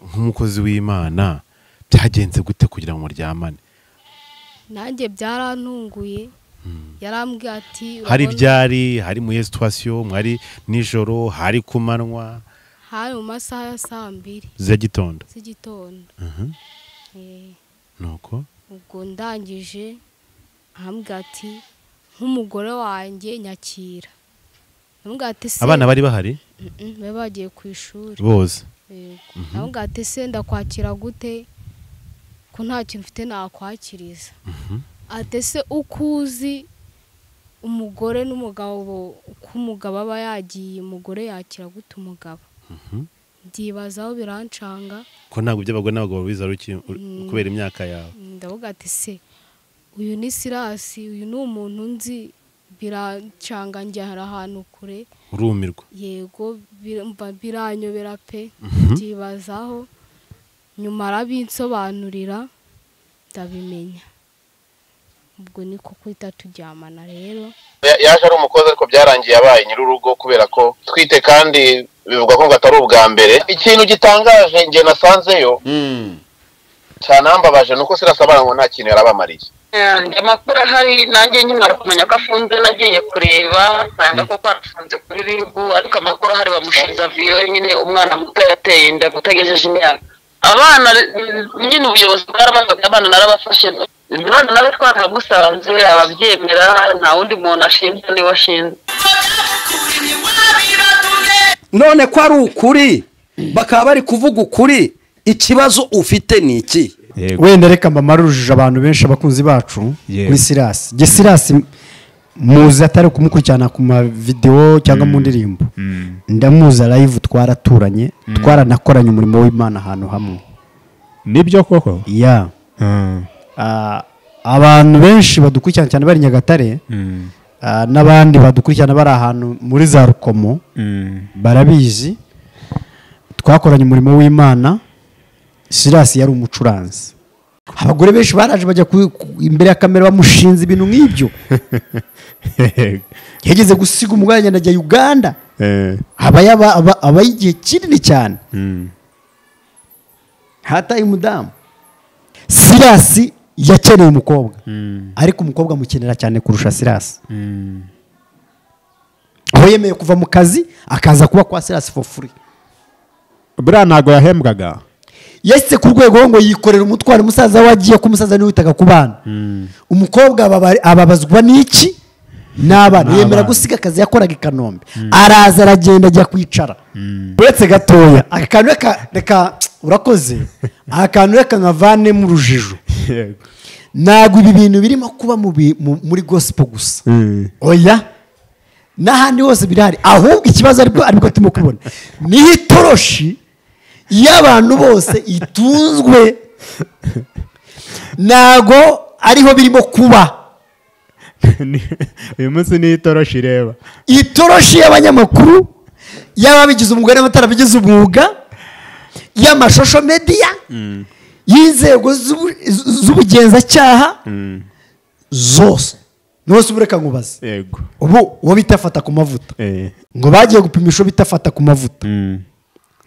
nk'umukozi w'imana byagenze gute kugira ngo muryamane nanjye byarantunguye yarambwiye ati hari urabona- ryari hari muri iyo situwasiyo mwari nijoro hari ku manywa hari mu masaha ya saa mbiri z'igitondo z'igitondo Eh, nuko ubwo ndangije arambwira ati nk'umugore wanjye nyakira arambwira ati se abana bari bahari Mm-mm, bari bagiye ku ishuri bose arambwira ati se ndakwakira gute ko nta kintu mfite nakwakiriza ati se uko uzi umugore n'umugabo uko umugabo aba yagiye umugore yakira gute umugabo byibazaho birancanga ko ntabwo iby'abagore n'abagabo biza ari iki- kubera imyaka yawe ndavuga ati se uyu ni sirasi uyu ni umuntu nzi biracangangira hari ahantu kure urumirwa yego bir- mba biranyobera pe byibazaho nyuma arabinsobanurira ndabimenya ubwo niko kuhita turyamana rero Ya- yaje ari umukozi ariko byarangiye abaye nyir'urugo kubera ko twite kandi bivugwa ko ngo atari ubwa mbere ikintu gitangaje njye nasanzeyo cyanambabaje ni uko sirasabana ngo nta kintu yarabamariye andi makuru ahari nanjye nkimara kumenya ko afunze nagiye kureba nsanga koko arafunze kuri ribu ariko amakuru ahari bamushinja viyo nyine umwana muto yateye inda kutagejeje imyaka abana mm, nyine ubuyobozi bwarabafashe abana narabafashe abana nabo twaragusanze ababyemera nta wundi muntu ashinja niwe ashinzwe none ko ari ukuri bakaba bari kuvuga ukuri ikibazo ufite ni iki yego wenda reka mbamare urujijo abantu benshi abakunzi bacu Yego. kuri sirasi jye sirasi muzi atari kumukurikirana ku mavidewo cyangwa mu ndirimbo ndamuzi live twaraturanye twaranakoranye umurimo w'imana ahantu hamwe nibyo koko ya Mm. Ah, abantu benshi badukurikirana cyane bari nyagatare Mm. ah, n'abandi badukurikirana bari ahantu muri za rukomo Mm. barabizi twakoranye umurimo w'imana sirasi yari umucuranzi abagore benshi baraje bajya ku- ku- imbere ya kamera bamushinze ibintu nk'ibyo yageze gusiga umugore agenda ajya uganda Eh. aba yaba- aba- abayo igihe kinini cyane Mm. hataye umudamu sirasi yakeneye umukobwa ariko umukobwa amukenera cyane kurusha sirasi aho yemeye kuva mu kazi akaza kuba kwa sirasi for free buriya ntabwo yahembwaga yese ku rwego ngo yikorera umutwaro umusaza we agiye ko umusaza niwe witaga ku bana umukobwa ababa- ababazwa n'iki n'abana yemera gusiga akazi yakoraga i kanombe araza aragenda ajya kwicara uretse gatoya akantu reka reka urakoze akantu reka nkavanemo urujijo yego ntabwo ibi bintu birimo kuba mu bi- mu- muri gospel gusa oya n'ahandi hose birahari ahubwo ikibazo aribwo aribwo turimo kubona niho itoroshi y'abantu bose itunzwe ntago ariho birimo kuba uyu munsi niyo itoroshi ireba itoroshi y'abanyamakuru y'ababigize umugore n'abatarabigize umwuga y'amashusho mediya y'inzego z'ubu- z'ubugenzacyaha zose rwose ubu reka nkubaze yego ubu uwo bita fata ku mavuta Eh. ngo bagiye gupimisha uwo bita fata ku mavuta Mm.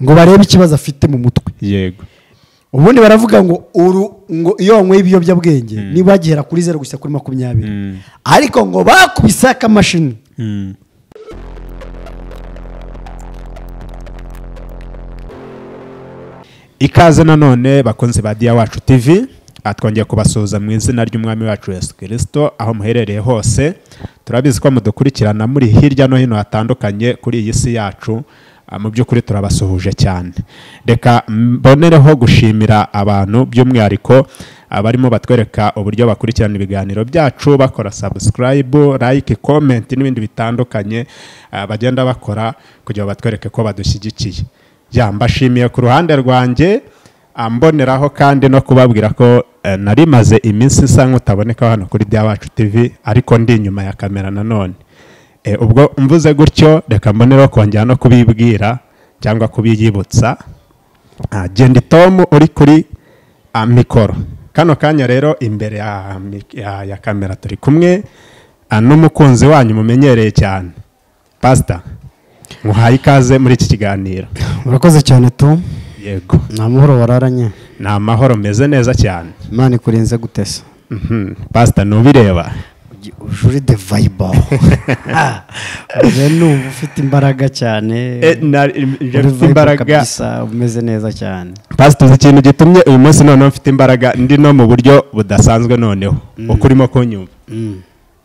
ngo barebe ikibazo afite mu mutwe yego ubundi baravuga ngo uru ngo iyo wanyweye ibiyobyabwenge niba wagihera kuri zeru gusa kuri makumyabiri ariko ngo bakubise akamashini Mm. ikaze nanone bakunzi ba diya wacu tv Ah, twongeye kubasuhuza mu izina ry'umwami wacu yesu kirisito aho muherereye hose turabizi ko mudukurikirana muri hirya no hino hatandukanye kuri iyi si yacu Ah, mu by'ukuri turabasuhuje cyane reka mbonereho gushimira abantu by'umwihariko abarimo batwereka uburyo bakurikirana ibiganiro byacu bakora sabusikarayibu like komenti n'ibindi bitandukanye ah, bagenda bakora kugira ngo batwereke ko badushyigikiye ya mbashimiye ku ruhande rwanjye ah, mboneraho kandi no kubabwira ko eh, nari maze iminsi isa nk'utaboneka hano kuri bya wacu tv ariko ndi inyuma ya kamera nanone Eh, ubwo mvuze gutyo reka mboneraho kongera no kubibwira cyangwa kubiyibutsa Ah, genda tomu uri kuri ah, mikoro kano kanya rero imbere ya, mik- ya, ya kamera turi kumwe ah, n'umukunzi wanyu mumenyereye cyane pasita muhaye ikaze muri iki kiganiro murakoze cyane tom yego nta muhoro wararanye ni amahoro meze neza cyane imana ikurenze gutesa Mhm. pasita ntubireba ujuri de vayibo ubu ni uba ufite imbaraga cyane Eh, na- Uri njye mfite vibe imbaraga kabisa, umeze neza cyane pasita uzi ikintu gitumye uyu munsi noneho mfite imbaraga ndi no mu buryo budasanzwe noneho uko urimo kunyumva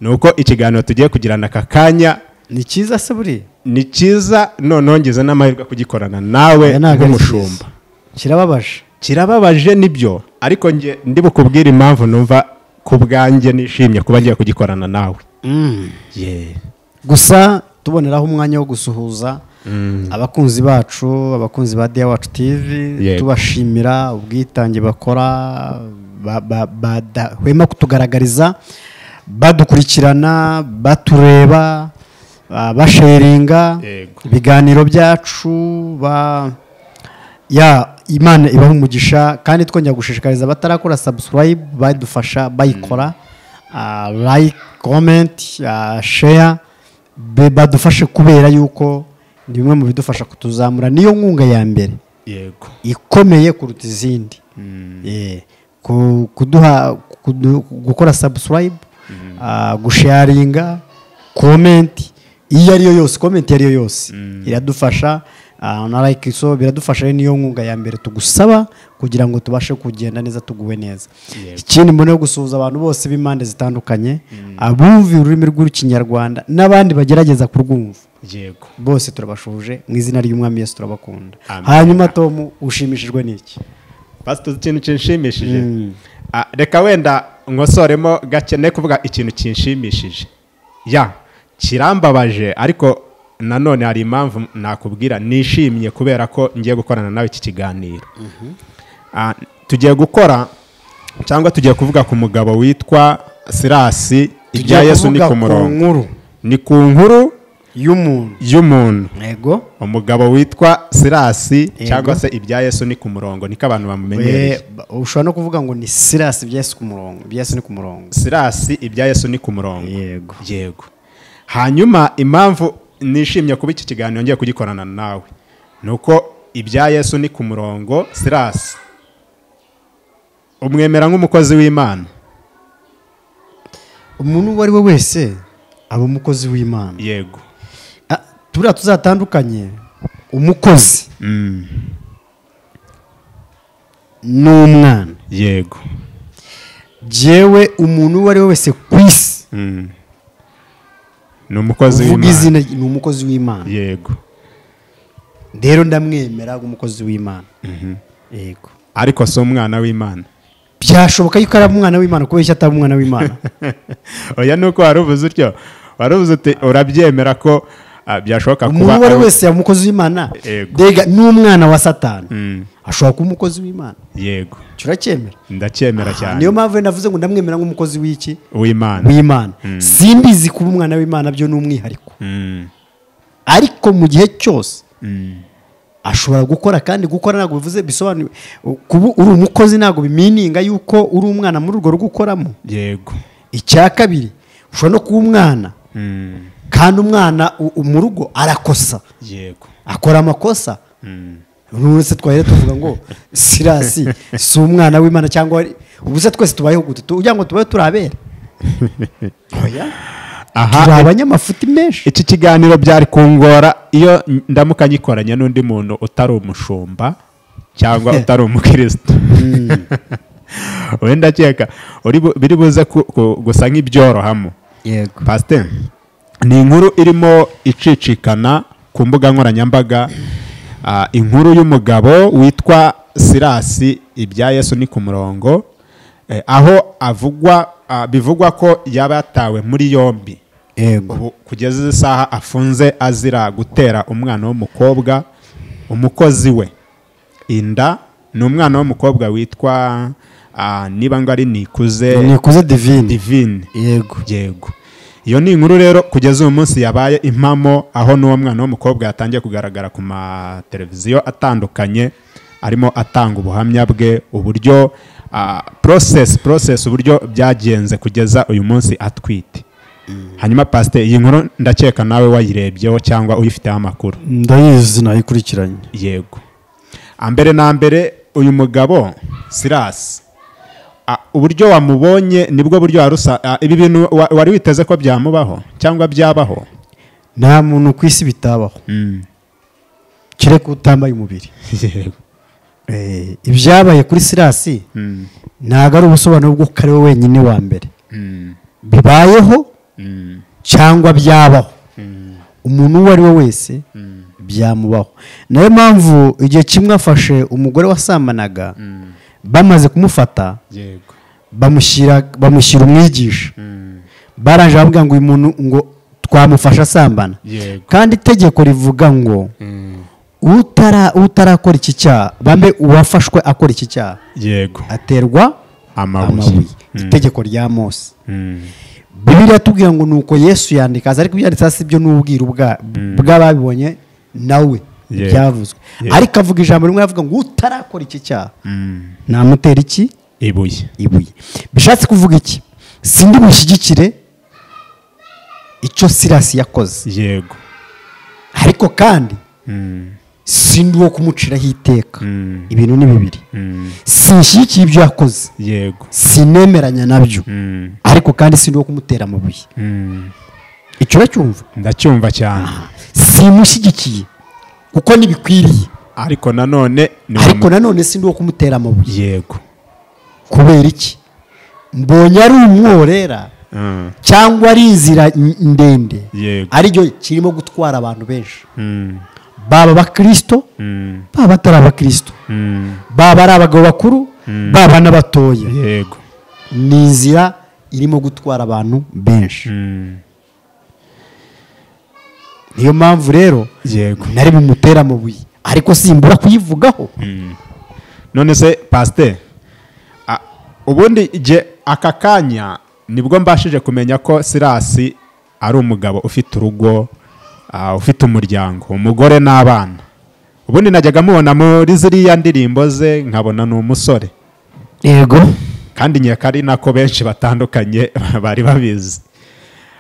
ni uko ikiganiro tugiye kugirana aka kanya ni cyiza se buriya ni cyiza noneho ngize n'amahirwe kugikorana nawe Oya, ntabwo ari nk'umushumba cyiza. kirababaje kirababaje nibyo ariko njye ndi bukubwire impamvu numva ku bwanjye nishimye kuba ngiye kugikorana nawe Ye. gusa tuboneraho umwanya wo gusuhuza abakunzi bacu abakunzi ba diya wacu tivi Yego. tubashimira ubwitange bakora ba- ba- badahwema kutugaragariza badukurikirana batureba ah, basheringa Yego. ibiganiro byacu ba ya imana ibaha umugisha kandi twongera gushishikariza abatarakora sabusikarayibu badufasha bayikora ah, like komenti sheya badufashe kubera yuko ni bimwe mu bidufasha kutuzamura niyo nkunga ya mbere yego ikomeye kuruta izindi Eh, ku- kuduha kudu- gukora sabusikarayibu gusharinga komenti iyo ariyo yose komenti iyo ariyo yose iradufasha ah, na like so biradufasha rero niyo nkunga ya mbere tugusaba kugira ngo tubashe kugenda neza tuguwe neza ikindi mbona yo gusuhuza abantu bose b'impande zitandukanye abumva ururimi rw'ikinyarwanda n'abandi bagerageza kurwumva yego bose turabashuje mu izina ry'umwami yesu turabakunda Amen. hanyuma tomu ushimishijwe n'iki pasita uzi ikintu kinshimishije Ah, reka wenda nkosoremo gakene kuvuga ikintu kinshimishije ya kirambabaje ariko nanone hari impamvu nakubwira nishimye kubera ko ngiye gukorana nawe iki kiganiro Ah, tugiye gukora cyangwa tugiye kuvuga ku mugabo witwa sirasi ibya Tugiye yesu ni kuvuga ku murongo nkuru ni ku nkuru y'umuntu y'umuntu yego umugabo witwa sirasi Yego. cyangwa se ibya yesu ni ku murongo niko abantu bamumenyereye We- ba- ushobora no kuvuga ngo ni sirasi byesi ku murongo byesi ni ku murongo sirasi ibya yesu ni ku murongo Yego. yego hanyuma impamvu nishimye kuba iki kiganiro ngiye kugikorana nawe ni uko ibya yesu ni ku murongo sirasi umwemera nk'umukozi w'imana umuntu uwo ari we wese aba umukozi w'imana yego Ah, turiya tuzatandukanye umukozi ni umwana yego jyewe umuntu uwo ari we wese ku isi Mm. ni umukozi uvuga w'imana izina ni umukozi w'imana yego rero ndamwemera nk'umukozi w'imana yego ariko si umwana w'imana byashoboka yuko ari umwana w'imana kubera icyo atari umwana w'imana oya ni uko wari uvuze utyo wari uvuze uti urabyemera ko ah, byashoboka kuba umuntu uwo ari ari- we wese yaba umukozi w'imana Yego. dega n'umwana wa satani Mm. ashobora kuba umukozi w'imana yego icyo uracyemera ndacyemera Ah, cyane niyo mpamvu rero navuze ngo ndamwemera nk'umukozi w'iki w'imana w'imana simbizi kuba umwana w'imana byo ni umwihariko Mm. ariko mu gihe cyose ashobora gukora kandi gukora ntabwo bivuze bisobanuye kuba uri umukozi ntabwo bimininga yuko uri umwana muri urwo rugo ukoramo yego icya kabiri ushobora no kuba umwana Mm. kandi umwana u- u- mu rugo arakosa yego akora amakosa rwose twahera tuvuga ngo sirasi si umwana w'imana cyangwa wari- ubu se twese tubayeho gute Tu- ugira ngo tubayeho turi abera oya turi aha abanyamafuti menshi iki kiganiro byari kungora iyo ndamuka nyikoranye n'undi muntu utari umushumba cyangwa utari umukristo wenda akeka uri bu- biri buze ku- ku- gusa nk'ibyorohamo yego pasiteri ni inkuru irimo icicikana ku mbuga nkoranyambaga ah, inkuru y'umugabo witwa sirasi ibya yesu ni ku murongo eh, aho avugwa ah, bivugwa ko yaba yatawe muri yombi yego ubu kugeza izi saha afunze azira gutera umwana w'umukobwa umukozi we inda ni umwana w'umukobwa witwa ah, niba ngo ari nikuze nikuze divine divine yego yego iyo ni inkuru rero kugeza uyu munsi yabaye impamo aho n'uwo mwana w'umukobwa yatangiye kugaragara ku mateleviziyo atandukanye arimo atanga ubuhamya bwe uburyo porosesi porosesi uburyo byagenze kugeza uyu munsi atwite hanyuma pasiteri iyi nkuru ndakeka nawe wayirebyeho cyangwa uyifiteho amakuru ndayizi nayikurikiranye yego mbere na mbere uyu mugabo sirasi a- uburyo wamubonye nibwo buryo wari usa a, ibi bintu wa- wari witeze ko byamubaho cyangwa byabaho nta muntu ku isi bitabaho Mm. kereka utambaye umubiri Eh, ibyabaye kuri sirasi Mm. ntabwo ari ubusobanuro bw'uko ari we wenyine wa mbere Mm. bibayeho Mm. cyangwa byabaho umuntu uwo ari we wese byamubaho nayo mpamvu igihe kimwe afashe umugore wasamanaga bamaze kumufata yego bamushyira bamushyira umwigisha barangije bavuga ngo uyu muntu ngo twamufasha asambana Yego. kandi itegeko rivuga ngo utara utarakora iki cyaha bambe uwafashwe akora iki cyaha yego aterwa Amabuye. Mm. itegeko rya mose Mm. bibiri yatubwira ngo ni uko yesu yandikaza ariko ibyanditse hasi byo ni ubwiru bwa- bw'ababibonye nawe Yego. byavuzwe Yego. ariko avuga ijambo rimwe avuga ngo utarakora iki cyaha Mm. namutera iki ibuye ibuye bishatse kuvuga iki sindi mushyigikire icyo sirasi yakoze yego ariko kandi Mm. sindi uwo kumuciraho iteka Mm. ibintu ni bibiri Mm. sinshyigikiye ibyo yakoze yego sinemeranya nabyo Mm. ariko kandi sindi uwo kumutera amabuye Mm. icyo uracyumva ndacyumva cyane simushyigikiye kuko ntibikwiriye ariko nanone ni wa ariko mu- nanone sindi uwo kumutera amabuye yego kubera iki mbonye ari umworera Mm. cyangwa ari inzira n- ndende Yego. aricyo kirimo gutwara abantu benshi Mm. baba abakirisito Mm. baba atari abakirisito Mm. baba ari abagabo bakuru baba n'abatoya yego ni inzira irimo gutwara abantu benshi Mm. niyo mpamvu rero yego nari bumutera amabuye ariko simbura kuyivugaho none se pasiteri a- ubundi igihe aka kanya nibwo mbashije kumenya ko sirasi ari umugabo ufite urugo ah, ufite umuryango umugore n'abana ubundi najyaga mubona muri ziriya ndirimbo ze nkabona ni umusore yego kandi nyaka ari nako benshi batandukanye bari babizi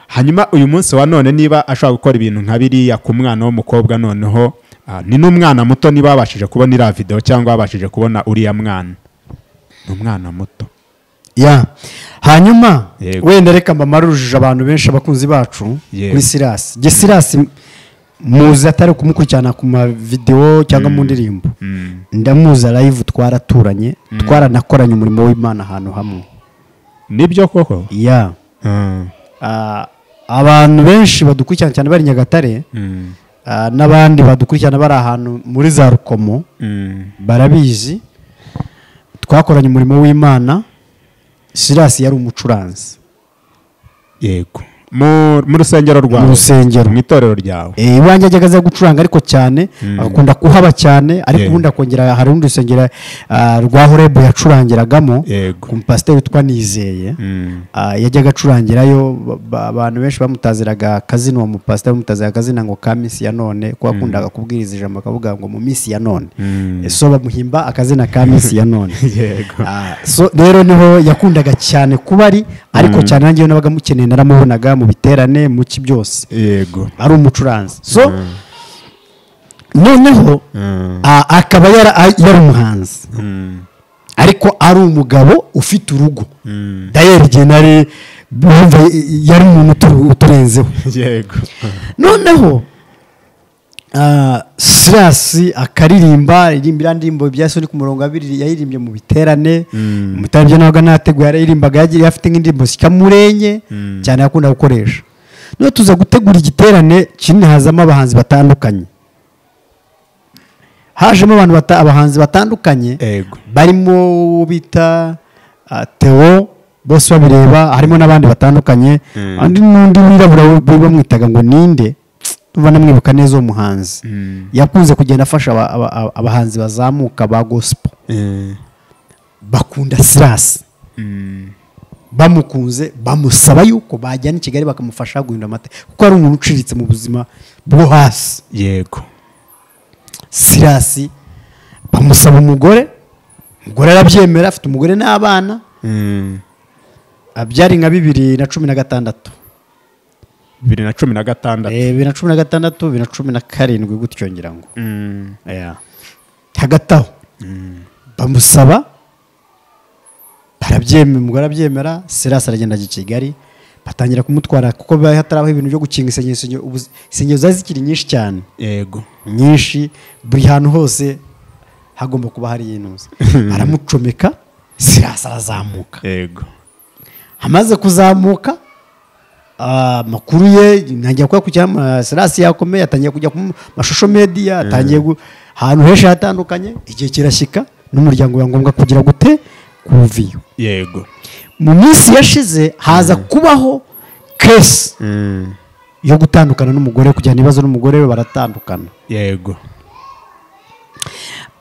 hanyuma uyu munsi wa none niba ashobora gukora ibintu nka biriya ku mwana w'umukobwa noneho ah, ni n'umwana muto niba babashije kubona iriya videwo cyangwa babashije kubona uriya mwana ni umwana muto ya hanyuma Yego. wenda reka mbamare urujijo abantu benshi abakunzi bacu Yego. kuri sirasi jye sirasi muzi atari kumukurikirana ku mavidewo cyangwa mu ndirimbo ndamuza live twaraturanye twaranakoranye umurimo w'imana ahantu hamwe nibyo koko ya Mm, Ah, abantu benshi badukurikirana cyane bari i nyagatare mm, ah, n'abandi badukurikirana bari ahantu muri za rukomo mm, barabizi twakoranye umurimo w'imana sirasi yari umucuranzi yego mu mu rusengero rwawe Mu rusengero. mu itorero ryawe Eh, iwanjye ajyaga aza gucuranga ariko cyane agakunda kuhaba cyane ariko Yego. ubundi akongera hari urundi rusengero ah, rwa horebu yacurangiragamo Yego. ku mupasiteri witwa nizeye Mm, Ah, yajyaga acurangirayo ba- ba- abantu benshi bamutaziraga akazina uwo mupasiteri bamutaziraga akazina ngo ka minsi ya none kuko akundaga kubwiriza ijambo akavuga ngo mu minsi ya none Mm. Eh, so bamuhimba akazina ka minsi ya none Yego. Ah, so rero niho yakundaga cyane kuba ari ariko cyane nangewe nabaga mukeneye naramubonaga mu biterane mu ki byose yego ari umucuranzi so noneho a- akaba yara- a- yari umuhanzi Mm, ariko ari umugabo ufite urugo Mm. dayeri igihe nari bumva yari umuntu utu- uturenzeho yego noneho ah, sirasi akaririmba iririmba iriya ndirimbo bya soni ku murongo abiri yaririmbye mu biterane Mm. mu biterane byo nabaga nateguye yarayirimbaga yagiye afite nk'indirimbo zikamurenye cyane yakunda gukoresha noneho tuza gutegura igiterane kinini hazamo abahanzi batandukanye hajemo abantu bata- abahanzi batandukanye Ego. barimo uwo bita ah, Theo bose babireba harimo n'abandi batandukanye undi n'undi wirabura bari bamwitaga ngo ninde tuba namwibuka neza uwo muhanzi Mm. yakunze kugenda afasha aba- aba- aba- abahanzi bazamuka ba gospel Mm, bakunda sirasi bamukunze bamusaba yuko bajyana i kigali bakamufasha guhindura amateka kuko ari umuntu uciriritse mu buzima bwo hasi yego sirasi bamusaba umugore umugore arabyemera afite umugore n'abana Mm. Ah, byari nka bibiri na cumi na gatandatu bibiri na cumi na gatandatu Eh, bibiri na cumi na gatandatu bibiri na cumi na karindwi gutyo ngira ngo Mm. Yeah. hagati aho bamusaba barabyemera umugore arabyemera serasi aragenda ajya i kigali batangira kumutwara kuko bibaye hatarabaho ibintu byo gukinga isengesho ubu isengesho zari zikiri nyinshi cyane yego nyinshi buri hantu hose hagomba kuba hari intuza aramucomeka sirasi arazamuka yego amaze kuzamuka ah, amakuru ye ntangira kuba kujya serasi yakomeye atangiye kujya ku mashusho mediya atangiye gu- ahantu henshi hatandukanye igihe kirashyika n'umuryango biba ngombwa kugira gute kuviyo yego mu minsi yashize haza kubaho kesi yo gutandukana n'umugore kujyana ibibazo n'umugore we baratandukana yego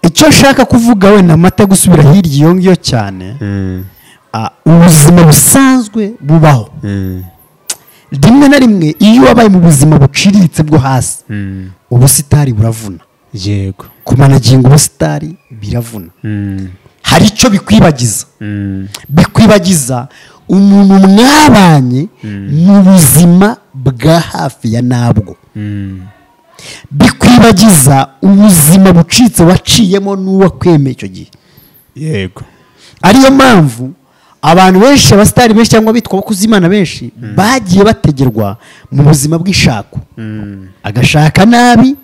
icyo nshaka kuvuga wenda amata gusubira hirya iyo ngiyo cyane ah, ubuzima busanzwe bubaho rimwe na rimwe iyo wabaye mu buzima buciriritse bwo hasi ubusitari buravuna yego kumanaginga ubusitari biravuna hari icyo bikwibagiza bikwibagiza umuntu mwabanye mu buzima bwa hafi ya nabwo bikwibagiza ubuzima bucitse waciyemo n'uwakwemeye icyo gihe yego ariyo mpamvu abantu benshi abasitari benshi cyangwa abitwa abakuzimana benshi bagiye bategerwa mu buzima bw'ishako agashaka nabi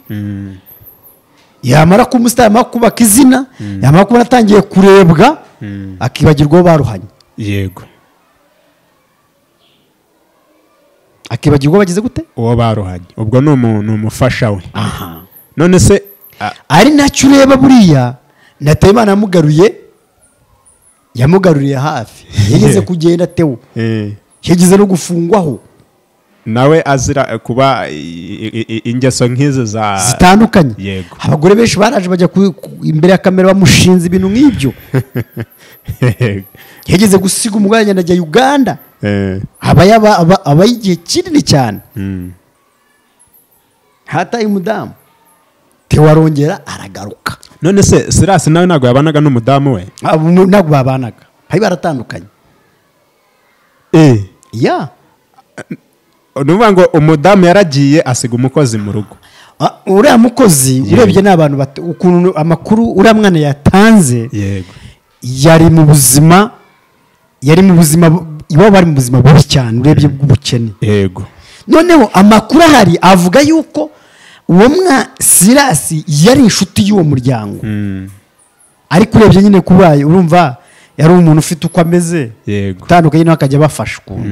yamara kuba umusitari yamara kubaka izina yamara kuba atangiye kurebwa akibagirwa uwo baruhanye yego akibagirwa uwo bagize gute uwo baruhanye ubwo ni umu- ni umufasha we aha none se a- ari nacyo ureba buriya natayimana yamugaruye yamugaruriye hafi yigeze kugenda atewe eh, yigeze no gufungwaho nawe azira eh, kuba i- i- i- ingeso nk'izi za zitandukanye yego. abagore benshi baraje bajya ku- ku- imbere ya kamera bamushinze ibintu nk'ibyo yageze gusiga umugore agenda ajya uganda Eh, aba yaba- aba- aba igihe kinini cyane mm, hataye umudamu tewa arongera aragaruka none se sirasi nawe ntabwo yabanaga n'umudamu we Abo mu- ntabwo babanaga bari baratandukanye ya ni ukuvuga ngo umudamu yaragiye asiga umukozi mu rugo Ah, uriya mukozi urebye ni abantu bat- ukuntu amakuru uriya mwana yatanze yego yari mu buzima yari mu buzima bu- iwabo bari mu buzima bubi cyane urebye bw'ubukene yego noneho amakuru ahari avuga yuko uwo mwa sirasi yari inshuti y'uwo muryango ariko urebye nyine kubaye urumva yari umuntu ufite uko ameze Yego. utandukanye nawe akajya abafasha ukuntu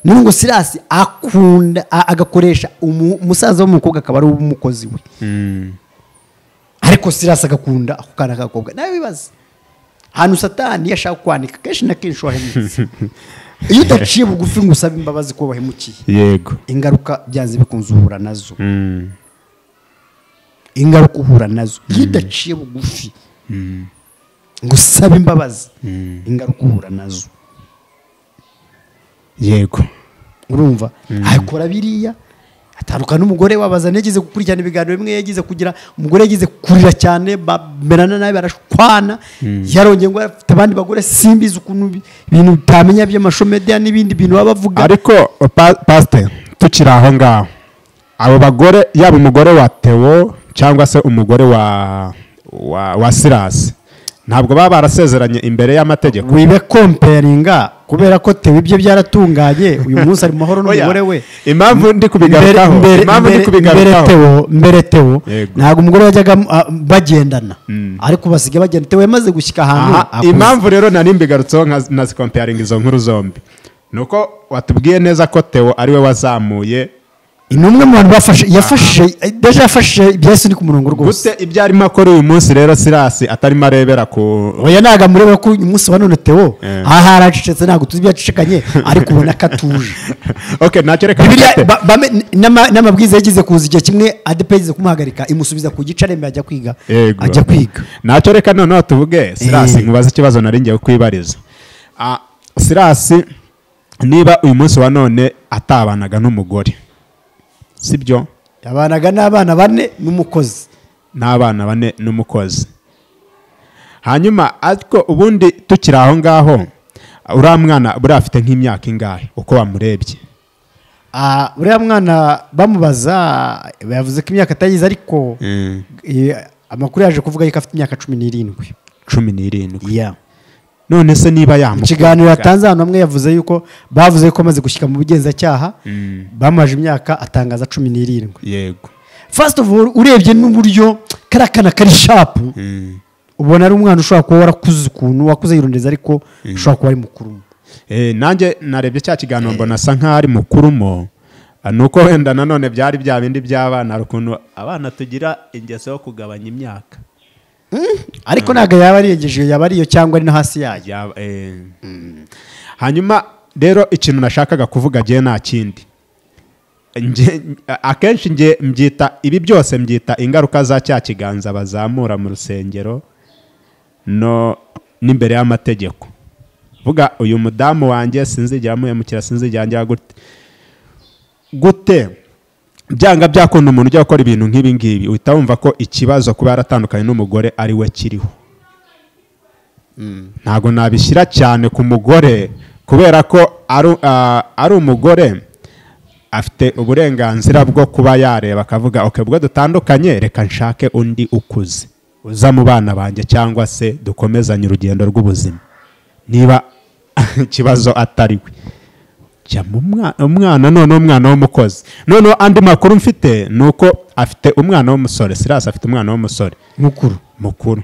niyo ngo sirasi akunda a- agakoresha umu- umusaza w'umukobwa akaba ari umukozi we ariko sirasi agakunda ako kana k'agakobwa nawe wibaza ahantu satani yashaka kwanika kenshi na kenshi wahemutse iyo udaciye bugufi ngo usabe imbabazi ko wahemukiye yego ingaruka byanze bikunze uhura nazo ingaruka uhura nazo iyo udaciye bugufi ngo usabe imbabazi ingaruka uhura nazo yego urumva akora biriya atandukana n'umugore wabaza yageze gukurikirana ibiganiro bimwe yagize kugira umugore yagize kurira cyane bamerana nabi barashwana yarongeye ngo afite abandi bagore simbizi ukuntu bi- ibintu bitamenya by'amashusho mediya n'ibindi bintu baba bavuga ariko pa- pasiteri tukiri aho ngaho abo bagore yaba umugore wa tewo cyangwa se umugore wa wa, wa sirasi ntabwo baba barasezeranye imbere y'amategeko wibe komperinga kubera ko tewe ibyo byaratunganye uyu munsi ari mu mahoro Oya, n'umugore we impamvu ndi Mbere- kubigarukaho mbere- impamvu ndi mbere- mbere kubigarukaho tewo mbere tewo Yego. ntabwo umugore yajyaga ah, bagendana ariko basigaye bagenda tewo yamaze gushyika ahantu Aha, akuze. impamvu rero nari mbigarutseho nka- nazikomparinga izo nkuru zombi ni uko watubwiye neza ko tewo ariwe wazamuye ni umwe mu bantu bafashe yafashije deja yafashije byahise ni ku murongo rwose gute ibyo arimo akora uyu munsi rero sirasi atarimo arebera ku oya ntabwo amureba ko uyu munsi wa none tewo Eh. aha aracecetse ntabwo tuzi ibyo yacecekanye ariko ubona ko atuje ok ntacyo reka Bibiliya mfate. ba- bame- n'ama- n'amabwiriza yagize kuza igihe kimwe adepe yagize kumuhagarika imusubiza ku gice arembe ajya kwiga Yego. ajya kwiga ntacyo reka noneho tuvuge sirasi Eh. nkubaze ikibazo nari ngiye kwibariza Ah, sirasi niba uyu munsi wa none atabanaga n'umugore sibyo yabanaga n'abana bane n'umukozi n'abana bane n'umukozi hanyuma ariko ubundi tukiri aho ngaho uriya mwana buriya afite nk'imyaka ingahe uko wamurebye Ah, uriya mwana bamubaza yavuze ko imyaka atayize ariko eh, amakuru yaje kuvuga yuko afite imyaka cumi n'irindwi cumi n'irindwi iya none se niba mu yamukurikira kiganiro yatanze ahantu hamwe yavuze yuko bavuze ko amaze gushyika mu bugenzacyaha bamuhaje imyaka atangaza cumi n'irindwi yego fasiti ofu urebye n'uburyo kariya kana kari shapu ubona ari umwana ushobora kuba warakuze ukuntu wakuze yirondeza ariko ushobora kuba ari mukuru Eh, nanjye narebye cya kiganiro mbona asa nk'aho ari mukurumo Ah, nuko wenda nanone byari bya bindi by'abana hari ukuntu abana tugira ingeso yo kugabanya imyaka ariko ntabwo yaba ariyegeje iyo yaba ariyo cyangwa ari no hasi yayo Yaba, eh, hanyuma rero ikintu nashakaga kuvuga ngewe nta kindi Nge- akenshi nge mbyita ibi byose mbyita ingaruka za cya kiganza bazamura mu rusengero no n'imbere y'amategeko vuga uyu mudamu wanjye sinzigera muhemukira sinzigera njya gute gute byanga byakunda umuntu ujya gukora ibintu nk'ibi ngibi uhita wumva ko ikibazo kuba yaratandukanye n'umugore ari we kiriho ntabwo nabishyira cyane ku mugore kubera ko ari ah, ari umugore afite uburenganzira bwo kuba yareba akavuga oke ubwo dutandukanye reka nshake undi ukuze uza mu bana banjye cyangwa se dukomezanye urugendo rw'ubuzima niba ikibazo atari we jya mu mwa- umwana none umwana w'umukozi noneho andi makuru mfite ni uko afite umwana w'umusore sirasi afite umwana w'umusore mukuru mukuru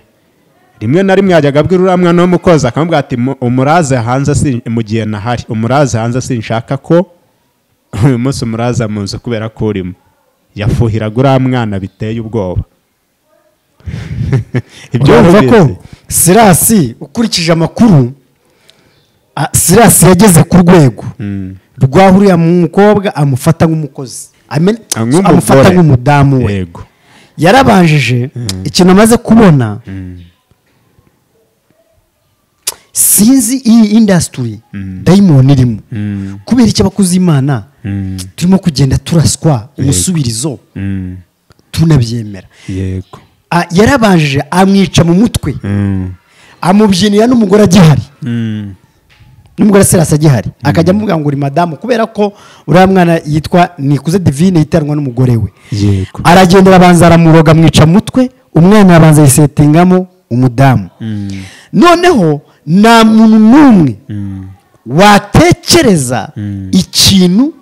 rimwe na rimwe yajyaga abwira uriya mwana w'umukozi akamubwira ati "Mu- umuraze hanze si- mu gihe nahari umuraze hanze sinshaka ko uyu munsi umuraza mu nzu kubera ko urimo yafuhiraga uriya mwana biteye ubwoba ibyo urumva ko wabizi? sirasi ukurikije amakuru a- sirasi yageze ku rwego rwahuriye mu mukobwa amufata nk'umukozi Amen- Ah, nk'umugore. amufata nk'umudamu we yego yarabanjije ikintu amaze kubona sinzi iyi indasitiri dayimoni irimo kubera icyo abakozi imana turimo kugenda turaswa umusubirizo Mm, tunabyemera yego Ah, yarabanjije amwica mu mutwe Mm, amubyinira n'umugore agihari mm, n'umugore serasi agihari akajya amubwira ngo uri madamu kubera ko uriya mwana yitwa nikuze divine yitanwa n'umugore we yego aragenda arabanza aramuroga amwica mutwe umwana arabanza yisetingamo umudamu noneho nta muntu n'umwe watekereza ikintu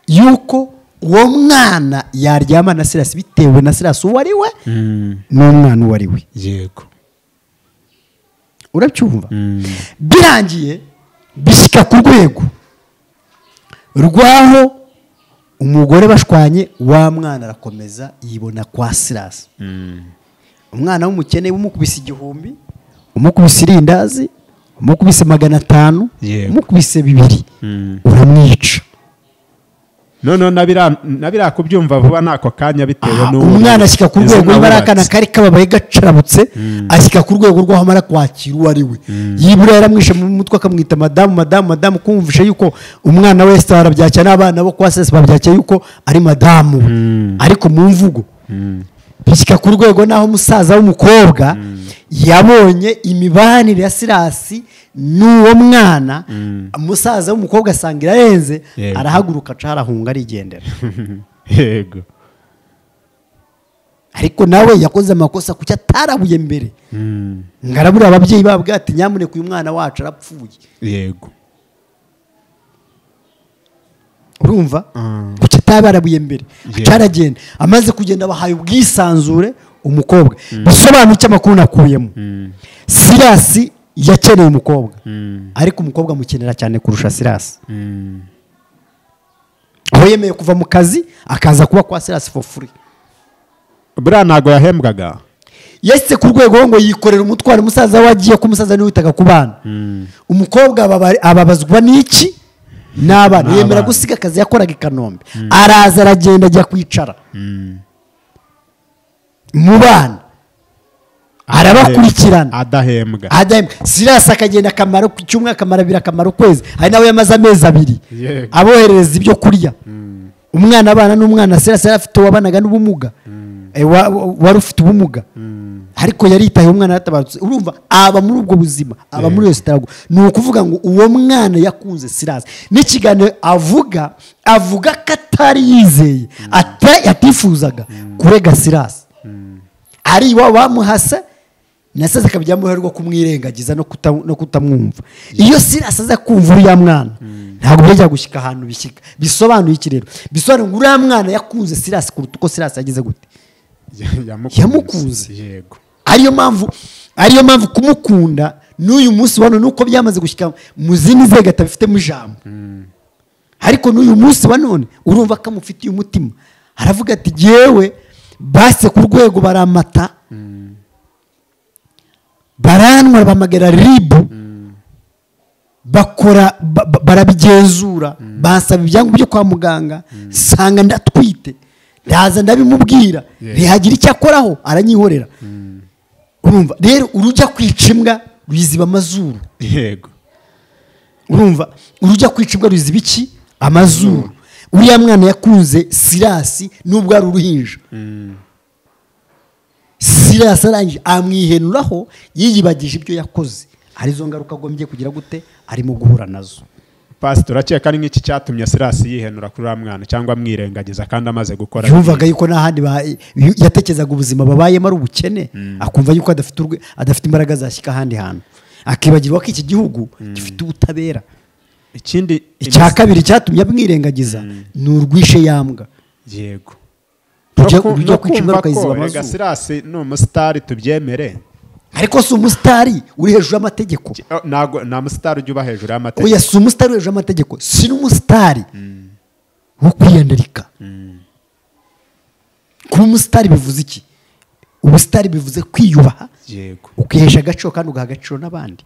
yuko uwo mwana yaryama na sirasi bitewe na sirasi uwo ari we Mm, n'umwana uwo ari we yego urabyumva Mm, birangiye bishyika ku rwego rwaho umugore bashwanye wa mwana arakomeza yibona kwa sirasi umwana w'umukene umukubise igihumbi umukubise irindazi umukubise magana atanu Yego. umukubise bibiri Mm. uramwica noneho na biriya- na biriya kubyumva vuba n'ako kanya bitewe Aha, n'uwo umwana ashyika ku izo rwego niba ari nabubatse. akana kari kababaye gacarabutse ashyika ku rwego rw'aho amara kwakira uwo ari we yibura yaramwishe mu mutwe akamwita madamu madamu madamu kumvisha yuko umwana wese barabyakira n'abana bo kwa sese babyakira yuko ari madamu we ariko mu mvugo bishyika ku rwego n'aho umusaza w'umukobwa yabonye imibanire ya sirasi n'uwo mwana umusaza w'umukobwa asanga irarenze Yego. arahaguruka aca arahunga arigendera yego ariko nawe yakoze amakosa kuki atarabuye mbere ngarabura ababyeyi babwo ati nyamuneka uyu mwana wacu arapfuye yego urumva kuki atabarabuye mbere Yeah. acaragenda amaze kugenda abahaye ubwisanzure umukobwa bisobanura icyo amakuru nakuyemo sirasi yakeneye umukobwa ariko umukobwa amukenera cyane kurusha sirasi aho yemeye kuva mu kazi akaza kuba kwa sirasi for free buriya ntabwo yahembwaga yasitse ku rwego ngo yikorera umutwaro umusaza we agiye ko umusaza niwe witaga ku bana umukobwa ababa- ababazwa n'iki n'abana yemera gusiga akazi yakoraga i kanombe araza aragenda ajya kwicara mu bana arabakurikirana adahembwa Adam Silas akagenda akamaro ku cyumwe akamara abiri akamaro kwezi hari nawe yamaze amezi abiri Yego. aboherereza ibyo kurya umwana abana n'umwana Silas yari afite uwabanaga n'ubumuga Eh, wa- wa- wari ufite ubumuga ariko yaritaye umwana yaratabarutse urumva aba muri ubwo buzima aba muri iyo sitarago ni ukuvuga ngo uwo mwana yakunze Silas n'ikiganiro avuga avuga ko atari yizeye ata- atifuzaga kurega Silas ari iwabo bamuhasa nasaza akaba ibyamuherwa kumwirengagiza no kuta- no kutamwumva iyo si asaza kumva uriya mwana ntabwo byajya gushyika ahantu bishyika bisobanuye iki rero bisobanuye ngo uriya mwana yakunze sirasi kuruta uko sirasi yagize gute Yamukunze. yego ariyo mpamvu ariyo mpamvu kumukunda n'uyu munsi wa none nuko byamaze gushyika mu zindi nzego atabifitemo ijambo ariko n'uyu munsi wa none urumva ko amufitiye umutima aravuga ati yewe base ku rwego baramata baranwa bahamagara ribu bakora ba- ba- barabigenzura bansaba ibyangombwa byo kwa muganga nsanga ndatwite ndaza ndabimubwira ntihagira icyo akoraho aranyihorera urumva rero urujya kwica imbwa ruyiziba amazuru yego urumva urujya kwica imbwa ruziba iki amazuru uriya mwana yakunze sirasi nubwo ari uruhinja sirasi arangije amwihenuraho yiyibagije ibyo yakoze arizo ngaruka agombye kugira gute arimo guhura nazo pasitoro urakeka ari nk'iki cyatumye sirasi yihenura kuri uriya mwana cyangwa amwirengagiza kandi amaze gukora yumvaga yuko nta handi ba- yatekerezaga ubuzima babayemo ari ubukene akumva yuko adafite urwe- adafite imbaraga zashyika ahandi hantu akibagirwa ko iki gihugu gifite ubutabera ikindi icya kabiri cyatumye amwirengagiza ni urwishe yambwa yego Urujya- No ku- urujya no kwica kumva ingaruka ko yiziba rega amazuru sirasi ni umusitari tubyemere ariko si umusitari uri hejuru y'amategeko Oh, ntago nta musitari ujya uba hejuru oya y'amategeko si umusitari uri hejuru y'amategeko si n'umusitari wo kwiyandarika kuba umusitari bivuze iki ubusitari bivuze kwiyubaha yego ukihesha agaciro kandi ugaha agaciro n'abandi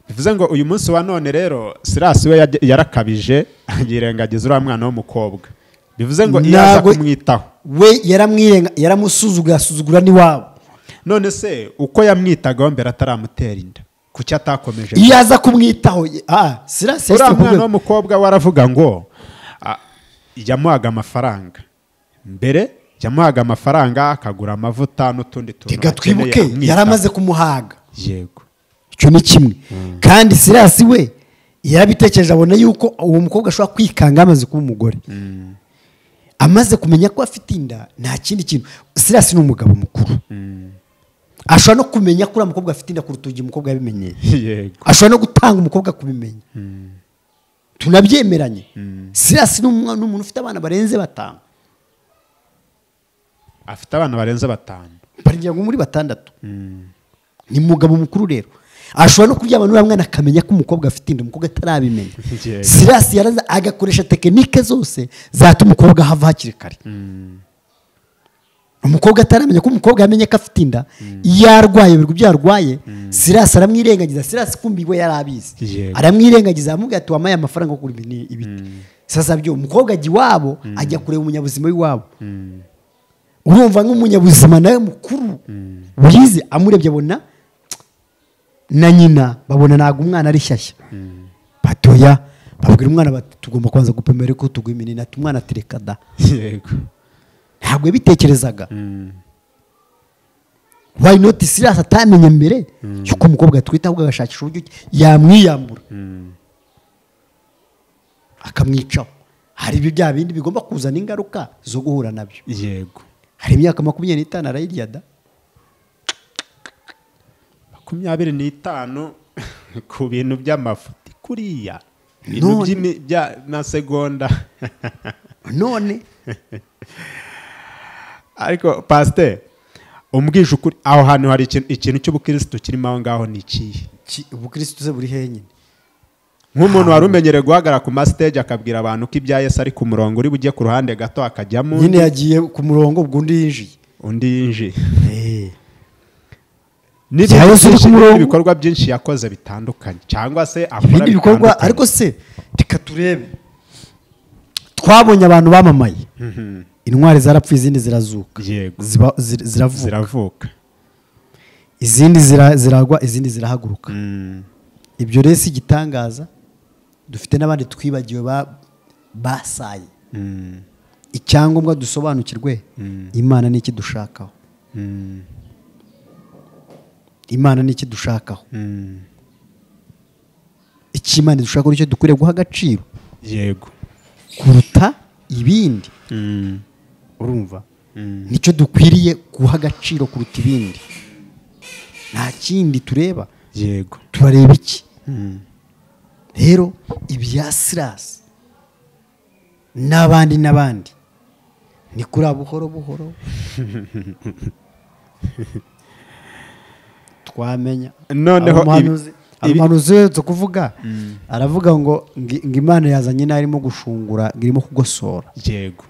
bivuze ngo uyu munsi wa none rero sirasi we yajya- yarakabije yirengagiza uriya mwana w'umukobwa bivuze ngo iyo aza Ntabwo- kumwitaho we yaramwirenga yaramusuzugura asuzugura n'iwabo none se uko yamwitagaho mbere ataramutera inda kuki atakomeje iyo aza kumwitaho ye- ah sirasi uriya yashyizwe ku mwana rwego w'umukobwa waravuga ngo ah, yamuhaga amafaranga mbere yamuhaga amafaranga akagura amavuta n'utundi tuntu reka akeneye twibuke amwitaho. yaramaze kumuhaga yego icyo ni kimwe kandi sirasi we yarabitekereje abona yuko uwo mukobwa ashobora kwikanga amaze kuba umugore amaze kumenya ko afite inda nta kindi kintu sirasi ni umugabo mukuru ashobora no kumenya ko uriya mukobwa afite inda kuruta igihe umukobwa yabimenyeye yego ashobora no gutanga umukobwa kubimenya tunabyemeranye sirasi ni umwa- ni umuntu ufite abana barenze batanu afite abana barenze batanu baringira ngo muri batandatu ni mugabo mukuru rero ashobora no kuryama n'uriya mwana akamenya ko umukobwa afite inda umukobwa atarabimenya Yego. sirasi yaraza agakoresha tekinike zose zatuma umukobwa ahava hakiri kare umukobwa ataramenya ko umukobwa yamenye ko afite inda iyo arwaye ibirwa ibyo yarwaye sirasi aramwirengagiza sirasi kumbi we yari abizi Yego. aramwirengagiza aramubwira ati wampaye amafaranga yo kugura ibini- ibiti sasa byo umukobwa ajya iwabo ajya kureba umunyabuzima w'iwabo urumva nk'umunyabuzima nawe mukuru wize amurebye abona na nyina babona ntabwo umwana ari shyashya batoya babwira umwana bati tugomba kubanza gupima ariko tuguha iminini ati umwana atereka da yego ntabwo yabitekerezaga why not sirasi atamenye mbere yuko umukobwa atwite ahubwo agashakisha uburyo ki yamwiyambura akamwicaho hari ibyo bya bindi bigomba kuzana ingaruka zo guhura nabyo yego hari imyaka makumyabiri n'itanu arayirya da makumyabiri n'itanu ku bintu by'amafuti kuriya ibintu None. by'imi- bya- na segonda none ariko pasiteri umbwije ukuri aho hantu hari ikintu- ikintu cy'ubukirisitu kirimo aho ngaho ni ikihe ki- ubukirisitu se buri henyine nk'umuntu wari umenyereye guhagarara ku masiteji akabwira abantu ko ibya yesu ari ku murongo uri bujye ku ruhande gato hakajyamo undi, nyine yagiye ku murongo ubwo undi yinjiye undi yinjiye Bya n'ibindi Yesu uri ku byinshi- murongo. n'ibikorwa byinshi yakoze bitandukanye cyangwa se akora ibindi bikorwa bitandukanye. ariko se reka turebe twabonye abantu bamamaye intwari zarapfuye izindi zirazuka Yego. Ziba- zir- ziravuka ziravuka izindi zira- ziragwa izindi zirahaguruka ibyo rero si igitangaza dufite n'abandi twibagiwe ba- basaye icyangombwa dusobanukirwe imana ni iki dushakaho imana ni iki dushakaho icyo imana dushaka nicyo dukwiriye guha agaciro yego kuruta ibindi urumva nicyo dukwiriye guha agaciro kuruta ibindi nta kindi tureba yego turareba iki rero ibya sirasi n'abandi n'abandi ni kuri buhoro buhoro twamenya Noneho ibi- Abahanuzi- ibi- abahanuzi uherutse kuvuga aravuga ngo ngi- ngo imana yazanye n'arimo gushungura ngo irimo kugosora yego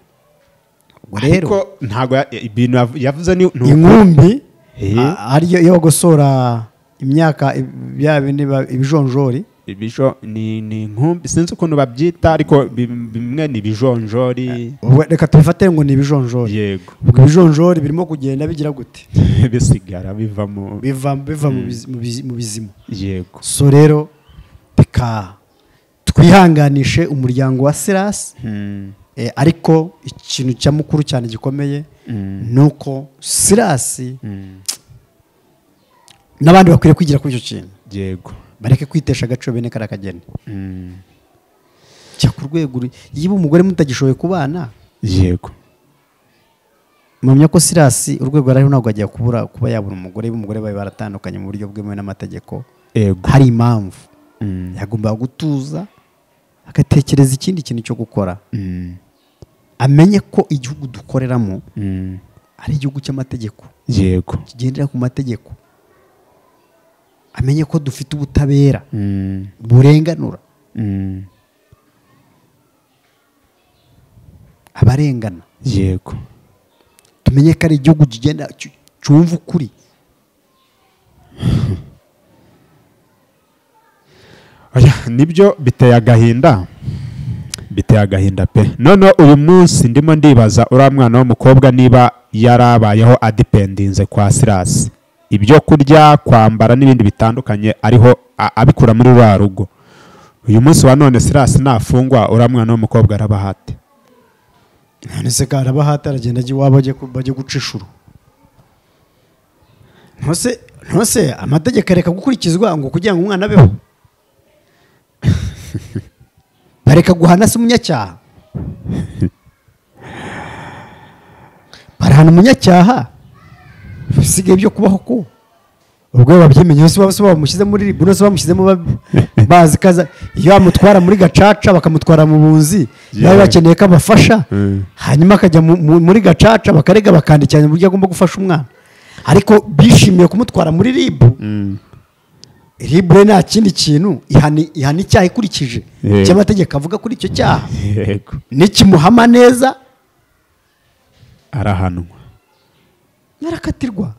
ubwo rero ariko ntabwo ya- ibintu yav- yavuze ni ni uku- inkumbi Eh. a- ariyo yo gosora imyaka ib- bya bindi ba- ibijonjori ibijo ni ni inkumbi sinzi ukuntu babyita ariko bi- bimwe ni ibijonjori Ubwo reka tubifate ngo ni ibijonjori yego ubwo ibijonjori birimo kugenda bigira gute bisigara bivamo biva biva mu bizi- mu bizi- mu bizima yego so rero bikaha twihanganishe umuryango wa sirasi Mm. Eh, ariko ikintu cya mukuru cyane gikomeye ni uko sirasi n'abandi bakwiriye kwigira kuri icyo kintu yego bareke kwitesha agaciro bene kariya kageni Mm. jya ku rwego uri- yiba umugore mutagishoboye kubana yego mumya ko sirasi urwego ariho ntabwo agiye kubura kuba yabura umugore yiba umugore babe baratandukanye mu buryo bwemewe n'amategeko yego hari impamvu Mm. yagomba gutuza agatekereza ikindi kintu cyo gukora Mm. amenye ko igihugu dukoreramo Mm. ari igihugu cy'amategeko yego kigendera ku mategeko amenye ko dufite ubutabera Mm. burenganura Mm. abarengana yego tumenye ko ari igihugu kigenda cy- cyumva ukuri Oya, nibyo biteye agahinda biteye agahinda pe noneho uyu munsi ndimo ndibaza uriya mwana w'umukobwa niba yarabayeho adipendinze kwa sirasi ibyo kurya kwambara n'ibindi bitandukanye ariho a- abikura muri ruriya rugo uyu munsi wa none sirasi nafungwa uriya mwana w'umukobwa araba hate none se kandi abahati aragenda ajya iwabo ajya ku- bajya guca inshuro ntose ntose amategeko areka gukurikizwa ngo kugira ngo umwana abeho bareka guhana se umunyacyaha barahana umunyacyaha bisigaye byo kubaho ku ubwo babyimenye bose baba se bamushyize muri ribu bose bamushyizemo ba- bazi kaza iyo bamutwara muri gacaca bakamutwara mu bunzi nawe Yeah. bakeneye ko abafasha hanyuma akajya mu- mu- muri gacaca bakarega bakandikiranya uburyo agomba gufasha umwana ariko bishimiye kumutwara muri ribu ribu rero nta kindi kintu ihana ihana icyaha ikurikije Yeah. icyo amategeko avuga kuri icyo cyaha yego nikimuhama neza arahanwa narakatirwa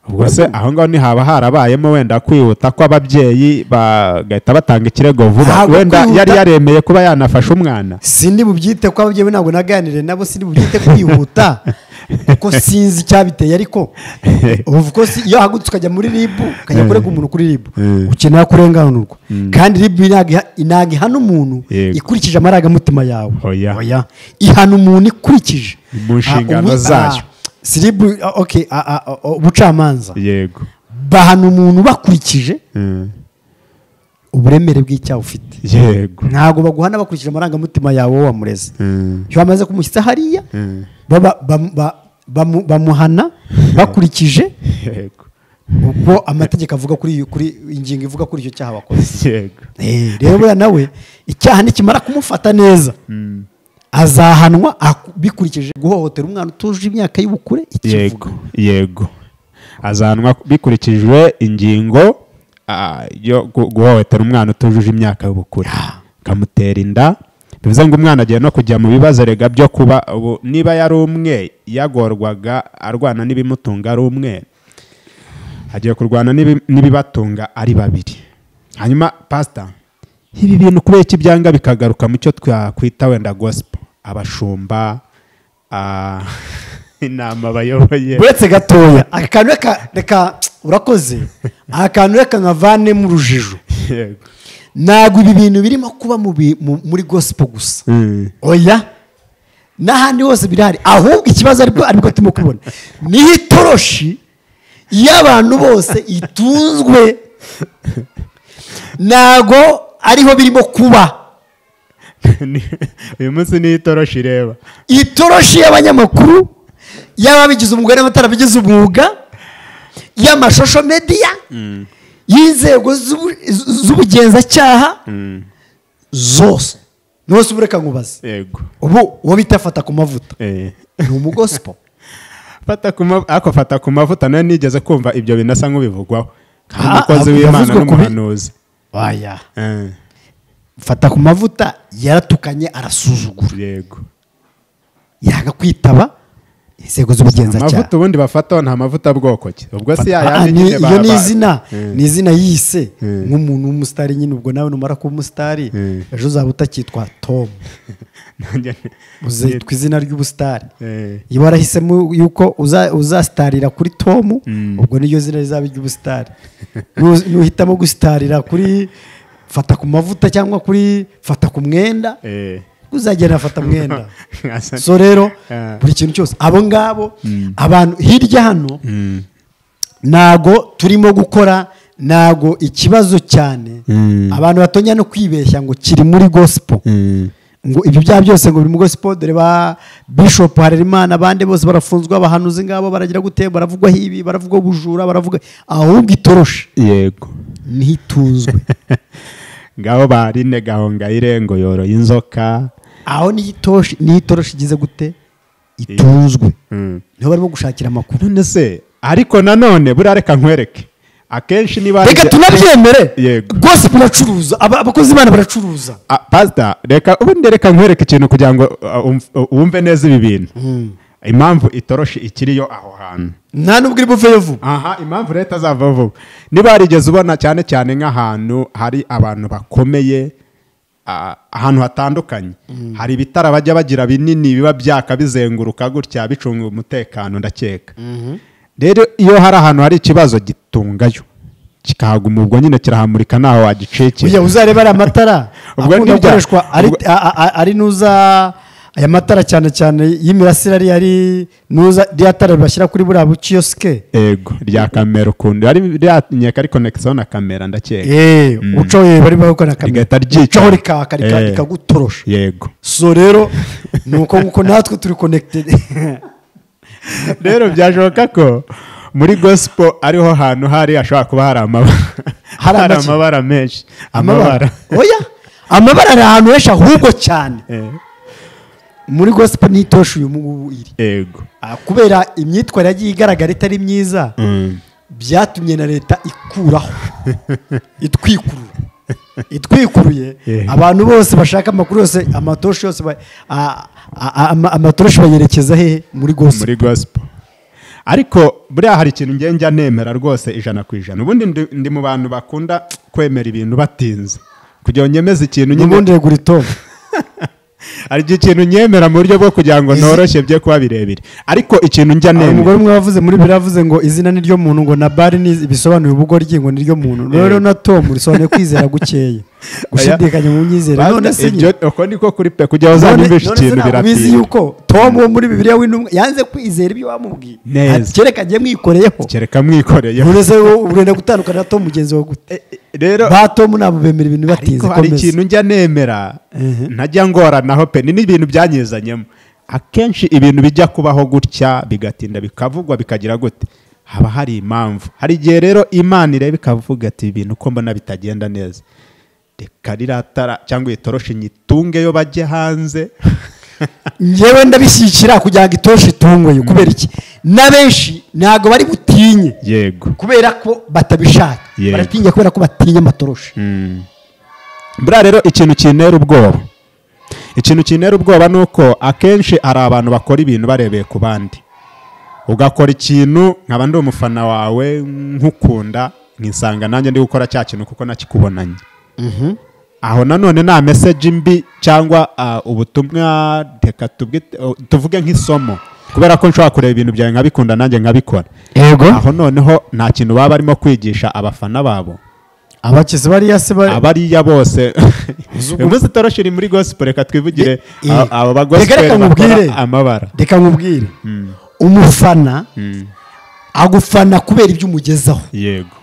ubwo se aho ngaho ntihaba harabayemo wenda kwihuta kw'ababyeyi bagahita batanga ikirego vuba Ntabwo wenda yari kwihuta- yaremeye kuba yanafashe umwana sindi bubyite ko ababyeyi be ntabwo naganire nabo sindi bubyite kwihuta kuko sinzi icyabiteye ariko ubu ko si- iyo ahagurutse ukajya muri ribu ukajya kurega umuntu kuri ribu Mm. ukenera kurenganurwa kandi ribu ntabwo iha- ntabwo ihana umuntu Yego. ikurikije amarangamutima yawe Oya. ihana umuntu ikurikije Mu nshingano Ah, ubu- zayo. ah, si ribu ah, okay, ah, ah, ah, ubucamanza yego bahana umuntu bakurikije uburemere bw'icyaha ufite yego ntabwo baguhana bakurikije amarangamutima yawe wowe wamureze iyo bamaze kumushyitsa hariya baba- bam- ba- bamu- bamuhana bakurikije yego uko amategeko avuga kuri iyo- kuri ingingo ivuga kuri icyo cyaha wakoze yego Eh, rero buriya nawe icyaha nikimara kumufata neza azahanwa aku- bikurikije guhohotera umwana utuje imyaka y'ubukure yego ikivuga yego azahanwa bikurikijwe ingingo ah, yo gu- guhohotera umwana utujuje imyaka y'ubukure kamutera inda bivuze ngo umwana agiye no kujya mu bibazo erega byo kuba ubu niba yari umwe yagorwaga arwana n'ibimutunga ari umwe agiye kurwana n'ibi- n'ibibatunga ari babiri hanyuma pasita ibi bintu kubera iki byanga bikagaruka mu cyo twakwita wenda gospel abashumba ah, inama bayoboye uretse gatoya akantu reka reka urakoze akantu reka nkavanemo urujijo yego ntabwo ibi bintu birimo kuba mu bi- mu- muri gospel gusa oya n'ahandi hose birahari ahubwo ikibazo aribwo aribwo turimo kubona niho itoroshi y'abantu bose itunzwe ntabwo ariho birimo kuba Ni- uyu munsi niyo itoroshi ireba itoroshi y'abanyamakuru y'ababigize umugore n'abatarabigize umwuga y'amashusho mediya y'inzego z'ubu- z'ubugenzacyaha zose niwo si ubureka nkubaze yego ubu uwo bita fata ku mavuta Eh. ni umugosipo fata ku ma- ariko fata ku mavuta nawe nigeze kumva ibyo binasa nk'ubivugwaho Ah, nk'umukozi ah, w'imana yavuzwe kubi. n'umuhanuzi waya Eh, fata ku mavuta yaratukanye arasuzugura yego yanga kwitaba inzego z'ubugenzacyaha amavuta ubundi bafataho nta mavuta bwoko ki ubwo si Ah, ni- yayandi nyine iyo ni baba- izina Eh, ni izina yise Mm. nk'umuntu w'umusitari nyine ubwo nawe numara kuba umusitari Mm. ejo uzaba utakitwa tom nanjye- uzitwa izina ry'ubusitari Eh, iyo warahisemo yuko uza- uzasitarira kuri tom ubwo niryo zina rizaba iry'ubusitari Nu- nuhitamo gusitarira kuri fata ku mavuta cyangwa kuri fata ku mwenda eh, uzagenda fata mwenda Asa- so rero Ah. buri kintu cyose abo ngabo abantu hirya hano ntago turimo gukora ntago ikibazo cyane abantu batongera no kwibeshya ngo kiri muri gospel ngo ibyo byaha byose ngo biri muri gospel dore ba bishop harerimana abandi bose barafunzwe abahanuzi ngabo baragira gute baravugwaho ibi baravugwaho ubujura baravuga ahubwo itoroshe yego niho itunzwe ngaho barine gahongayire ngo yoroye inzoka aho niho itoshi- niho itoroshi igeze gute itunzwe Mm. niho barimo gushakira amakuru none se ariko nanone buriya reka nkwereke akenshi niba reka tunabyemere Yego. rwose baracuruza aba- abakozi bana baracuruza Ah, pasita reka ubundi reka nkwereke ikintu kugira ngo ah, umf- uh, wumve neza ibi bintu impamvu itoroshi ikiriyo aho hantu nta nubwo iri buveyo vuba aha impamvu leta azava vuba niba warigeze ubona cyane cyane nk'ahantu hari abantu bakomeye ah, ahantu hatandukanye hari ibitara bajya bagira binini biba byaka bizenguruka gutya bicunga umutekano ndakeka rero iyo hari ahantu hari ikibazo gitungayo kikahagumurwa nyine kirahamurika ntaho ujya wagicekera uzareba ariya matara Ubwo akunda ni ibya- gukoreshwa ari- ubwo- a- a- a- ari nuza aya matara cyane cyane y'imirasire ari ari nuza rya tara bashyira kuri buriya bukiyosike ego rya kamera ukuntu ari rya nyeka ari konekisiyo na kamera ndakeka eee uco ye bari bakora kamera rigahita ryica ucaho rikaka rika- Eh. rikagutorosha yego so rero ni uko nguko natwe turi connected rero byashoboka ko muri gosipo ariho hantu hari hashobora kuba hari amabara Hari hari amaki? amabara menshi amabara oya amabara ari ahantu henshi ahubwo cyane Eh, muri gospel n'itoshi uyu ngubu iri yego Ah, kubera imyitwarire yagiye igaragara itari myiza byatumye na leta ikuraho itwikurura itwikuruye Yeah. abantu bose bashaka amakuru yose amatoshi yose ba- a- a- ama- amatoroshi bayerekeza hehe muri gose muri gosipo ariko buriya hari ikintu ngiye njya nemera rwose ijana ku ijana ubundi ndi- ndi mu bantu bakunda kwemera ibintu batinze kugira ngo nyemeze ikintu nyine n'ubundi regura itongo hari igihe ikintu nyemera mu buryo bwo kugira ngo noroshye bye kuba birebire ariko ikintu njya Hari umugore nemera umwe wavuze muri bibiri yavuze ngo izina ni ryo muntu ngo na bari ni bisobanura ubugoryi ngo ni ryo muntu rero na tomu risobanuye kwizera gukeya gushidikanya mu myizere Basta, none se ibyo- uko niko kuri pe kugira ngo uzanyumvishe ikintu bizi biratinda yuko tom wo muri bibiliya w'intumwa yanze kwizera ibyo wamubwiye Neza. Ati, kereka njye mwikoreyeho kereka mwikoreye urese wowe urenda gutandukana na tom mugenzi wawe gute rero ba tom ntabwo bemera ibintu batinze ariko hari komeza. ikintu njya nemera ntajya ngoranaho pe ni n'ibintu byanyizanyemo akenshi ibintu bijya kubaho gutya bigatinda bikavugwa bikagira gute haba hari impamvu hari igihe rero imana ireba ikavuga ati ibintu ko mbona bitagenda neza reka riratara cyangwa itoroshi nyitungeyo bajye hanze njyewe ndabishyikira kugira ngo itoshe itungwe kubera iki na benshi ntabwo bari butinye yego kubera ko batabishaka Yego. baratinya kubera ko batinya amatoroshi buriya rero ikintu kintera ubwoba ikintu kintera ubwoba ni uko akenshi hari abantu bakora ibintu barebeye ku bandi ugakora ikintu nkaba ndi umufana wawe nkukunda nkisanga nanjye ndi gukora cya kintu kuko nakikubonanye aho nanone nta meseji mbi cyangwa ah, ubutumwa reka tubwite- oh, tuvuge nk'isomo kubera ko nshobora kureba ibintu byawe nkabikunda nanjye nkabikora yego aho noneho nta kintu baba barimo kwigisha abafana babo abakizi bariya se bari abariya bose uyu munsi itoroshi iri muri gospel reka twivugire Eh, aba- aba ba reka gospel reka nkubwire. bakora amabara reka nkubwire umufana agufana kubera ibyo umugezaho yego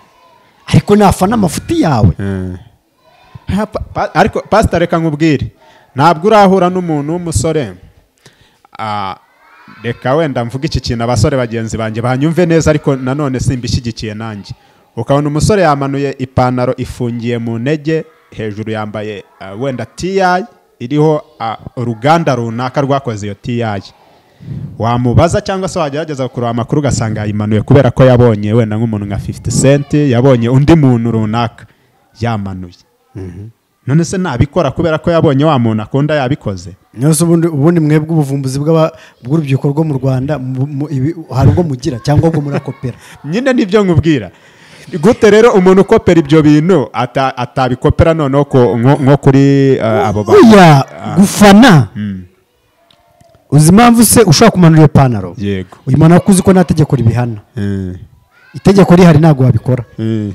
ariko nafana amafuti yawe Eh. Ha, pa- pa- ariko pasita reka nkubwire ntabwo urahura n'umuntu w'umusore ah, reka wenda mvuga iki kintu abasore bagenzi banjye banyumve neza ariko nanone simbishyigikiye nanjye ukabona umusore yamanuye ipantaro ifungiye mu ntege hejuru yambaye ah, wenda tiyayi iriho ah, uruganda runaka rwakoze iyo tiyayi wamubaza cyangwa se wagerageza kureba amakuru ugasanga yayimanuye kubera ko yabonye wenda nk'umuntu nka 50 cent yabonye undi muntu runaka yamanuye none se ntabikora kubera ko yabonye wa muntu akunda yabikoze niyo se ubundi ubundi mwebwe ubuvumbuzi bw'aba- bw'urubyiruko rwo mu rwanda mu- mu- ibi- hari ubwo mugira cyangwa ubwo murakopera nyine nibyo nkubwira gute rero umuntu ukopera ibyo bintu ata- atabikopera noneho ko- nko nko kuri eh, abo bantu oya gufana uzi impamvu se ushobora kumanura iyo pantaro yego uyimana ko uzi ko nta tegeko ribihana Mm, itegeko rihari ntabwo wabikora mm.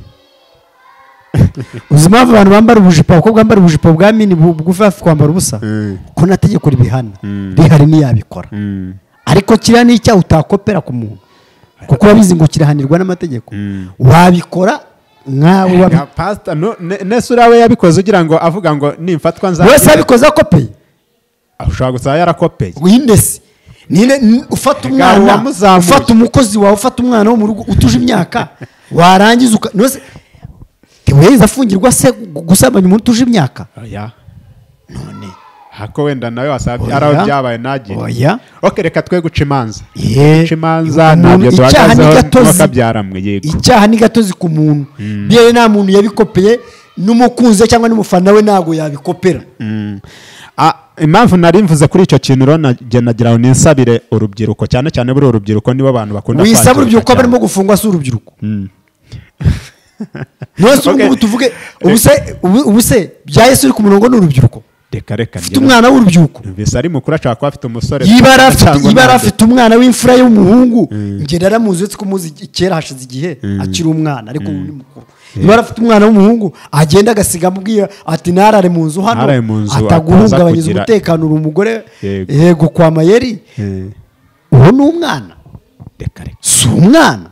uzi impamvu abantu bambara ubujipo abakobwa bambara ubujipo bwa mini bu- bugufi hafi kwambara ubusa Mm. ko nta tegeko ribihana rihari ntiyabikora Mm. ariko kiriya ni icyaha utakopera ku muntu kuko urabizi ngo kirahanirwa n'amategeko wabikora nkawe wabi- Ya, pastor, no- ne- nese uriya we yabikoze ugira ngo avuga ngo nimfatwa nza wese yabikoze akopeye ushobora gusaba yarakopeye windesi nine n- ufata umwana wamuzamuye. ufata umukozi wawe ufata umwana wo mu rugo utuje imyaka warangiza uka nose tiweza afungirwa se gu- gusambanya umuntu utuje imyaka oya none hako wenda nawe wasaba Oya. ari aho byabaye nagire Oya. oke reka twe guca imanza Ye. guca imanza Umuntu- ntabyo icyaha ni duhagazeho gatozi. n'uwakabyaramwe yego icyaha ni gatozi ku muntu byewe nta muntu yabikopeye n'umukunzi we cyangwa n'umufana we ntabwo yabikopera Ah, impamvu nari mvuze kuri icyo kintu rero najya nagira ngo ninsabire urubyiruko cyane cyane buriya urubyiruko nibo bantu bakunda wisaba kwangirika urubyiruko cyane. barimo gufungwa si urubyiruko nose ubu Okay. ngubu tuvuge ubu se ubu- ubu se bya yesu uri ku murongo ni urubyiruko reka reka ufite umwana w'urubyiruko numvise ari mukuru ashobora kuba afite umusore yibara afite cyangwa yibara ntabyo. afite umwana w'imfura y'umuhungu ngenda naramuzi uretse ko muzi kera hashize igihe akiri umwana ariko ubu ni mukuru yibara afite umwana w'umuhungu agenda agasiga amubwira ati ntarare mu nzu hano Ntarare mu nzu, ataguhungabanyiriza ataza kugira- umutekano uri umugore Yego. yego kwa mayeri Eh, uwo ni umwana reka reka si umwana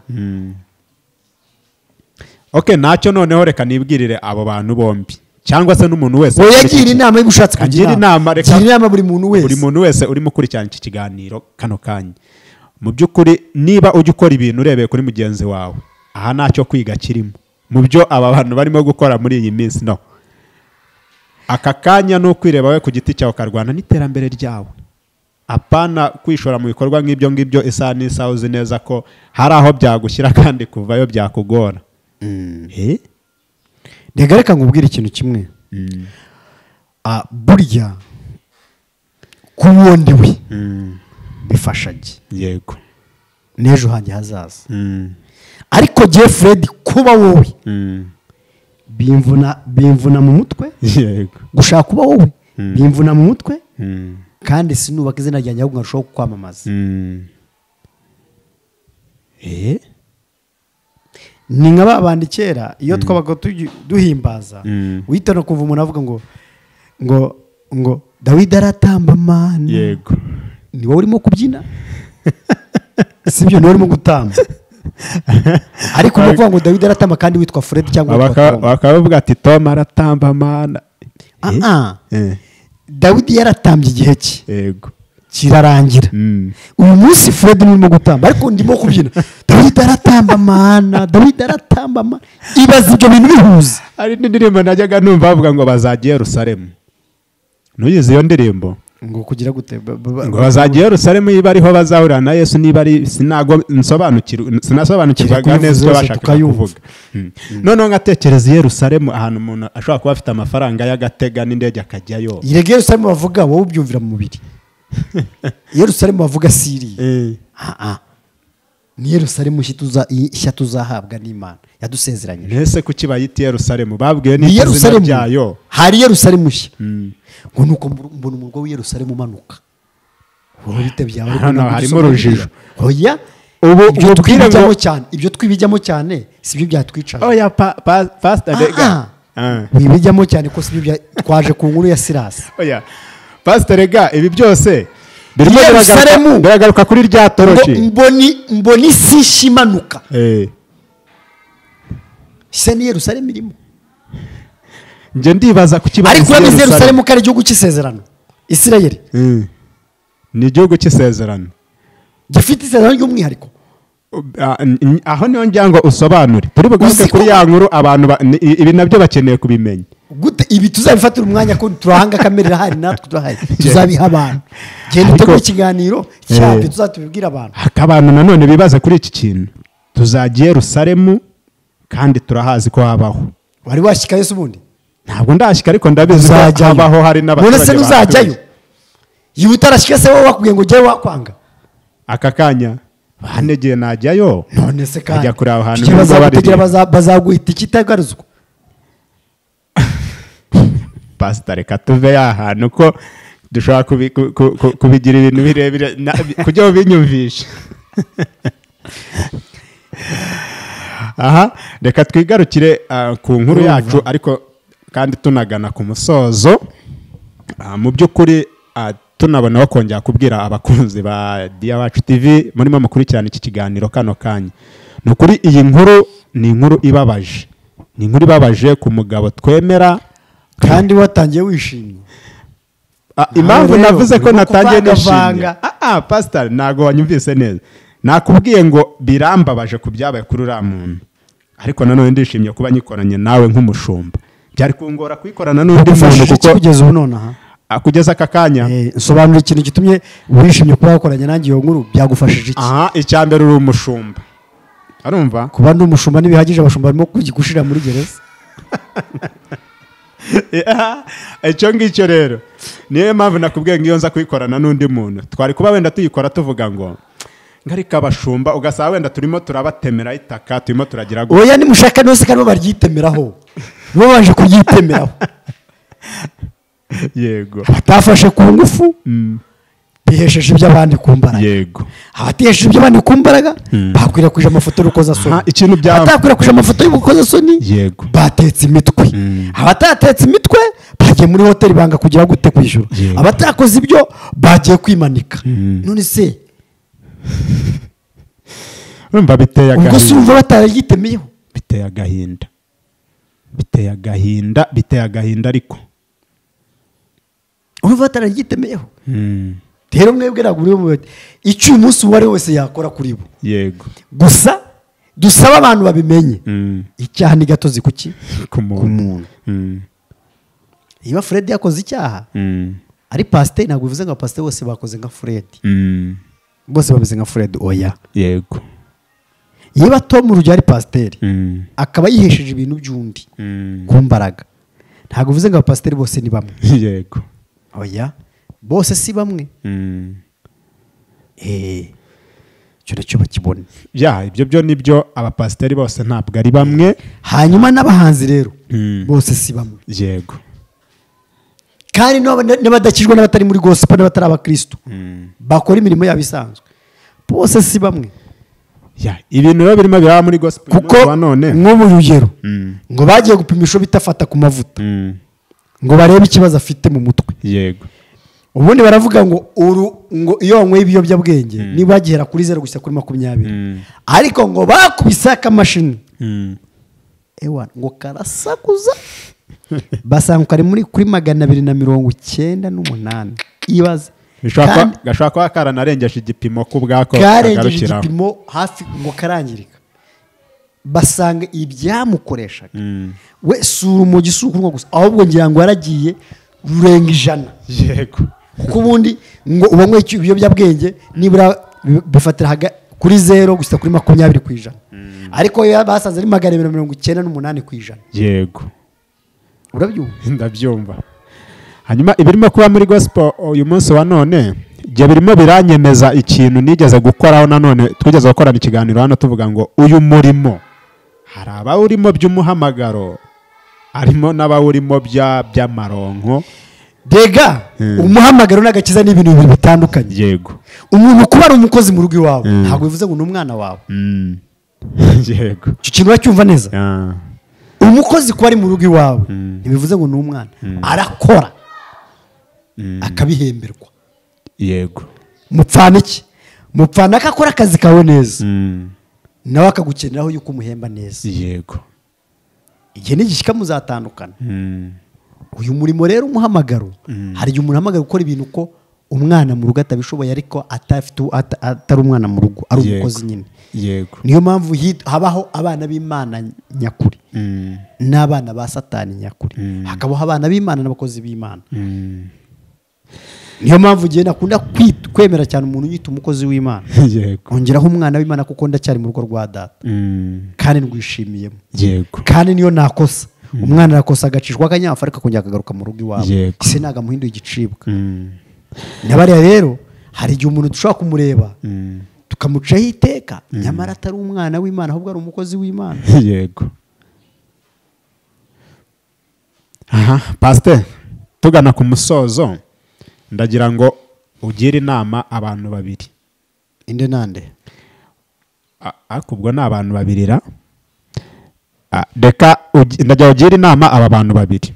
ok ntacyo noneho reka nibwirire abo bantu bombi cyangwa se n'umuntu wese wowe ukurikira yagira iki- inama yo gushatse kugira agira inama reka gira inama buri muntu wese buri muntu wese urimo ukurikirana iki kiganiro kano kanya mu by'ukuri niba ujya ukora ibintu urebeye kuri mugenzi wawe aha ntacyo kwiga kirimo mu byo aba bantu barimo gukora muri iyi minsi no aka kanya ni ukwireba we ku giti cyawe ukarwana n'iterambere ryawe apana kwishora mu bikorwa nk'ibyo ngibyo isaha n'isaha uzi neza ko hari aho byagushyira kandi kuvayo byakugora Eh? reka reka nkubwire ikintu kimwe Ah, burya ku wundi we bifasha jye yego n'ejo hanjye hazaza Mm. ariko Jeff Fred kuba wowe Mm. bimvuna bimvuna mu mutwe yego gushaka kuba wowe bimvuna mu mutwe Mm. kandi sinubaka izina ryanjye ahubwo nkarushaho kwamamaza Mm. Eh? ni nka babandi kera iyo twabaga tugi- duhimbaza Mm. wihita no kumva umuntu avuga ngo ngo ngo dawidi aratamba amana yego ni wowe urimo kubyina si byo ni wowe urimo gutamba ariko ni ukuvuga ngo dawidi aratamba kandi witwa fred cyangwa witwa Baka- tom bakaba bavuga ati tom aratamba amana Eh? Ah, ah. Eh, dawidi yaratambye igihe cye yego kirarangira Mm. uyu munsi fred nurimo gutamba ariko ndimo kubyina dawidi aratamba mana dawidi aratamba mana ibaza ibyo bintu bihuza hari n'indirimbo najyaga numva bavuga ngo bazajya i yerusalemu ntuyizi iyo ndirimbo ngo kugira gute Ba- ba- ba- ngo bazajya i yerusalemu niba ariho bazahurira na yesu niba ari sinago nsobanukirwa- sinasobanukirwaga Kiri kubivuza neza ibyo yose bashakaga tukayumva. kuvuga Mm. noneho nkatekereza i yerusalemu ahantu umuntu ashobora kuba afite amafaranga y'agatega n'indege akajyayo yerega yerusalemu bavuga wowe ubyumvira mu mubiri yerusalemu bavuga siriya Eh. ni yerusalemu nshya tuza- nshya tuzahabwa n'imana yadusezeranyije mbese kuki bayita i yerusalemu babwiwe ni n'izina yerusalemu ryayo hari yerusalemu nshya ngo ni uko mbona mbona umurwa w'Yerusalemu umanuka wowe bitebye aho Hano harimo urujijo. oya Ubu ibyo ubwire twibijyamo ngo- cyane ibyo twibijyamo cyane si byo byatwicaga oya pa- pa- pastor Ah, rega ah. Ah. wibijyamo cyane ko si byo bya- twaje ku nkuru ya sirasi oya pastor rega ibi byose birimo biragaruka- Yerusalemu. biragaruka kuri rya Ngo toroshi mboni mboni isi nshya imanuka Eh. isa ni yerusalemu irimo njye ndibaza kuki ariko bayise urabizi yerusalemu ko ari igihugu cy'isezerano isirayeli ni igihugu cy'isezerano gifite isezerano ry'umwihariko Ah, n- n- aho niyo ngira ngo usobanure turi bugaruke Uzi kuri ko- ya nkuru abantu ba- ni- ibi nabyo bakeneye kubimenya gute ibi tuzabifatira umwanya ko turahanga kamere irahari natwe turahari tuzabiha abantu genda Ariko- utegure ikiganiro cyabyo Eh. tuzatubibwira abantu Haka abantu nanone bibaza kuri iki kintu tuzajya i yerusalemu kandi turahazi ko habaho wari washyika yesu ubundi ntabwo ndashyika ariko ndabizi ko uzajyayo habaho hari n'abaturage none se bahatuye. ntuzajyayo iwe utarashyika se wowe bakubwiye ngo ujye wakwanga aka kanya banegeye najyayo none se kandi Ajya kuri aho hantu tukiri nubwo bazagutegera baririmba. baza- bazaguhita ikitagaruzwa pasita reka tuve ya hantu ko dushobora kubi- ku- ku- ku- kubigira ibintu birebire na- bi- kujya binyumvisha aha reka twigarukire ah, ku nkuru yacu ariko kandi tunagana ku musozo Ah, mu by'ukuri ah, tunabona aho kongera kubwira abakunzi ba diya wacu tv murimo mukurikirana iki kiganiro kano kanya ni ukuri iyi nkuru ni inkuru ibabaje ni inkuru ibabaje ku mugabo twemera kandi watangiye wishimye Ah, impamvu rero, navuze ko urimo natangiye kuvangavanga. nishimye Ah, ah, pastor ntabwo wanyumvise neza nakubwiye ngo birambabaje ku byabaye kuri uriya muntu ariko nanone ndishimye kuba nyikoranye nawe nk'umushumba byari kungora kuyikorana n'undi muntu ufashije kuko iki kugeza ubu nonaha Ah, kugeza aka kanya Eh, nsobanura ikintu gitumye wishimye kuba wakoranye nanjye iyo nkuru byagufashije iki aha icya mbere uri umushumba arumva kuba ndi umushumba ntibihagije abashumba barimo kugushyira muri gereza icyo ngicyo rero niyo mpamvu nakubwiye ngo iyo nza kuyikorana n'undi muntu twari kuba wenda tuyikora tuvuga ngo ngarika abashumba ugasanga wenda turimo turabatemera itaka turimo turagira gutya oya nimushaka nose kandi bo baryitemeraho bo baje kuryitemeraho yego batafashe ku ngufu Mm, bihesheje iby'abandi ku mbaraga yego abatihesheje iby'abandi ku mbaraga bakwirakwije amafoto y'urukozasoni Aha, ikintu bya- abatakwirakwije amafoto y'urukozasoni Yego. batetse imitwe abatatetse imitwe bagiye muri hoteli banga kugira gute ku ijuru Yego. abatakoze ibyo bagiye kwimanika none se urumva biteye ubwo si wumva agahinda bataragitemeyeho biteye agahinda biteye agahinda biteye agahinda ariko urumva bataragitemeyeho Mm, rero mwebwe ntabwo muri mu icyo uyu munsi uwo ari we wese yakora kuri bo yego gusa dusaba abantu babimenye Mm, icyaha ni gatozi ku ki ku muntu Mm, niba fred yakoze icyaha mm, ari pasiteri ntabwo bivuze ngo abapasiteri bose bakoze nka fred mm, bose bameze nka fred oya yego niba tom urugero ari pasiteri Mm, akaba yihesheje ibintu by'undi mm, ku mbaraga ntabwo bivuze ngo abapasiteri bose ni bamwe yego oya bose si bamwe Mm. eee icyo nacyo bakibona ya ibyo byo nibyo abapasiteri bose ntabwo ari bamwe hanyuma n'abahanzi rero Mm. bose si bamwe yego kandi n'aba- n'abadakijwe n'abatari muri gospel n'abatari abakirisitu bakora imirimo yabo isanzwe bose si bamwe ya ibintu rero birimo biraba muri gospel kuko umunsi wa none nk'ubu rugero Mm. ngo bagiye gupimisha uwo bita fata ku mavuta Mm, ngo barebe ikibazo afite mu mutwe yego ubundi baravuga ngo uru ngo iyo wanyweye ibiyobyabwenge niba hagihera kuri zeru gusa kuri makumyabiri Mm. ariko ngo bakubise akamashini Mm, ewa ngo karasakuza basanga kari muri kuri magana abiri na mirongo icyenda n'umunani ibaze gashobora kuba- Kandi- gashobora kuba karanarengeje igipimo ko ubwako karengeje kagarukiraho. igipimo hafi ngo karangirika basanga ibyamukoreshaga we sura umugi si ukunywa gusa ahubwo ngira ngo yaragiye rurenga ijana yego kuko ubundi ngo ubanywe icyo- ibiyobyabwenge nibura bi- bifatira haga- kuri zero gusa kuri makumyabiri ku ijana ariko yo basanze ari magana abiri na mirongo icyenda n'umunani ku ijana yego urabyumva ndabyumva hanyuma ibirimo kuba muri gospel uyu munsi wa none ibyo birimo biranyemeza ikintu nigeze gukoraho nanone twigeze gukorana ikiganiro hano tuvuga ngo uyu murimo hari abawurimo by'umuhamagaro harimo n'abawurimo bya- by'amaronko dega Mm. umuhamagaro n'agakiza ni ibintu bibiri bitandukanye yego umuntu kuba ari umukozi mu rugo iwawe ntabwo bivuze ngo ni umwana wawe Mm. yego icyo kintu uracyumva neza Ah, umukozi kuba ari mu rugo iwawe ntibivuze ngo ni umwana arakora akabihemberwa yego mupfana iki mupfana ko akora akazi kawe neza Mm. nawe akagukeneraho yuko umuhemba neza yego igihe n'igishyika muzatandukana Mm. uyu murimo rero umuhamagaro hari igihe umuntu ahamagara gukora ibintu ko umwana mu rugo atabishoboye ariko atafite uwo- ata- atari umwana mu rugo ari Yego. umukozi nyine yego niyo mpamvu hit- habaho abana b'imana nyakuri Mm, n'abana ba satani nyakuri hakabaho abana b'imana n'abakozi b'imana mm, niyo mpamvu njyewe nakunda kwi- kwemera cyane umuntu unyita umukozi w'imana yego ongeraho umwana w'imana kuko ndacyari mu rugo rwa data Mm, kandi ndwishimiyemo yego kandi niyo nakosa umwana arakosa agacishwa akanyafu ariko akongera akagaruka mu rugo iwawe Yego. ese ntabwo amuhinduye igicibwa Mm, nabariya rero hari igihe umuntu dushobora kumureba mm, tukamucaho iteka nyamara atari umwana w'imana ahubwo ari umukozi w'imana yego aha pasiteri tugana ku musozo ndagira ngo ugire inama abantu babiri inde nande A- ariko ubwo ni abantu babiri ra A- reka ugi- ndagira ugira inama aba bantu babiri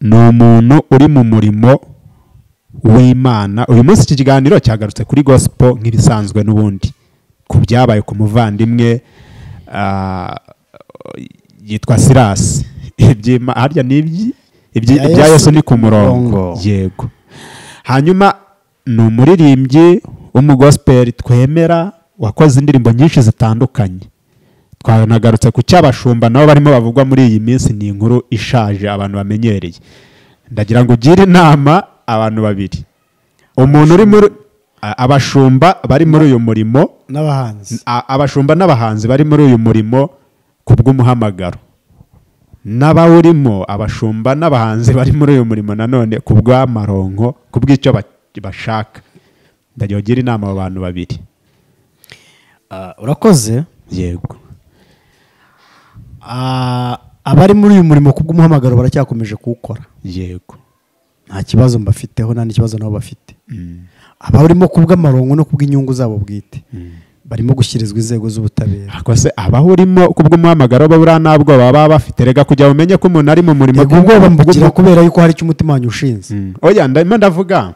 ni umuntu uri mu murimo w'imana uyu munsi iki kiganiro cyagarutse kuri gospel nk'ibisanzwe n'ubundi ku byabaye ku muvandimwe ah, yitwa sirasi iby'Ima- harya ni ibyi- ibyi- Ibya ibya Yesu yesu ni ni ku ku murongo murongo. yego hanyuma ni umuririmbyi w'umugosiperi twemera wakoze indirimbo nyinshi zitandukanye twanagarutse ku cy'abashumba nabo barimo bavugwa muri iyi minsi ni inkuru ishaje abantu bamenyereye ndagira ngo ugire inama abantu babiri umuntu uri muri a- abashumba bari muri uyu murimo n'abahanzi a- abashumba n'abahanzi bari muri uyu murimo ku bw'umuhamagaro n'abawurimo abashumba n'abahanzi bari muri uyu murimo nanone ku bw'amaronko ku bw'icyo ba- bashaka ndagira ugira inama abo bantu babiri urakoze yego Ah, abari muri uyu murimo ku bw'umuhamagaro baracyakomeje kuwukora yego nta kibazo mbafiteho nta n'ikibazo nabo bafite abarimo ku bw'amarongo no ku bw'inyungu zabo bwite barimo gushyirizwa inzego z'ubutabera ariko se abawurimo ku bw'umuhamagaro babura nta bwoba baba bafite rega kugira ngo umenye ko umuntu ari mu murimo ubwo ubwoba mbugira kubera yuko hari icyo umutima wanyu ushinze Mm. oya ndimo ndavuga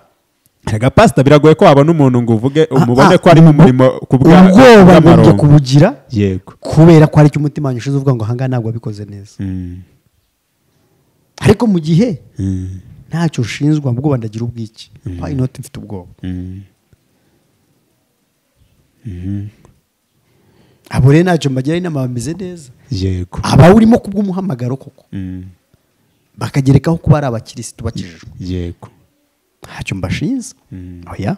rega pasita biragoye ko wabona umuntu ngo uvuge umubone ko ari mu murimo ku bwa- ku ubwoba mbugira bw'amaronko kubugira yego kubera ko hari icyo umutima wanyu ushinze uvuga ngo ahangaha ntabwo wabikoze neza Mm. ariko mu gihe Mm. ntacyo ushinzwe ubwoba ndagira ubwiki why not mfite ubwoba Mm. abo rero ntacyo mbagira inama bameze neza yego abawurimo ku bw'umuhamagaro koko Mm. bakagerekaho kuba ari abakirisitu bakijijwe yego ntacyo mbashinze Mm. oya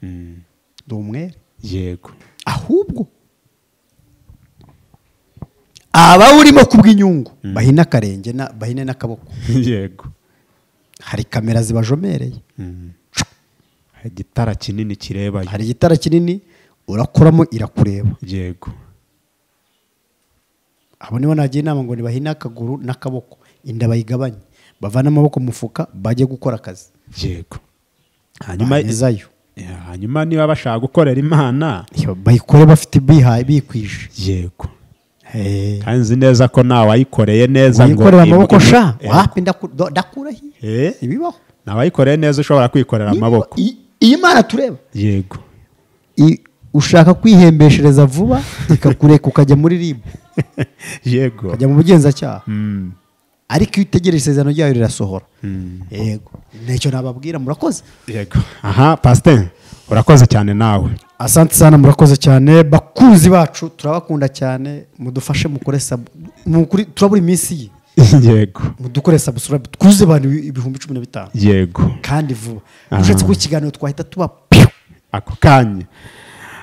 Mm. ndi umwere yego ahubwo abawurimo ku bw'inyungu bahina akarenge na- bahine n'akaboko yego hari kamera zibajomereye Mm. Hari igitara kinini kirebayo hari igitara kinini urakoramo irakureba yego abo nibo nagira inama ngo ntibahine akaguru n'akaboko inda bayigabanye bavane amaboko mu mufuka bajye gukora akazi yego hanyuma bangezayo Ya, hanyuma niba bashaka gukorera imana bayikore bafite bihaye bikwije yego Eh, kandi nzi neza ko ntawayikoreye neza ngo wikorera im- amaboko im- sha Eh, wapi ndaku- do- ndakura hi Eh? ibibaho ntawayikoreye neza ushobora kwikorera amaboko I- iyi mana tureba yego I- ushaka kwihembeshereza vuba ikakureka ukajya muri rib yego ukajya mu bugenzacyaha Mm. ariko iyo utegereje isezerano ryayo rirasohora Mm. yego ntacyo nababwira murakoze yego aha pasiteri urakoze cyane nawe asante sana murakoze cyane bakunzi bacu turabakunda cyane mudufashe mukore sabu mukuri- turabura iminsi ye yego mudukore subscribe twuzuze abantu ibihumbi cumi na bitanu yego kandi vuba Aha. ushatse ko ikiganiro twahita tuba piu ako kanya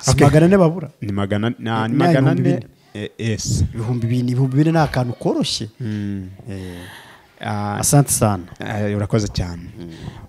si magana ane babura ni magana na- ni Ni magana ibihumbi ane bine. Eh, yes ibihumbi bine ibihumbi bine ni akantu koroshye Ah, asante sana Eh, urakoze cyane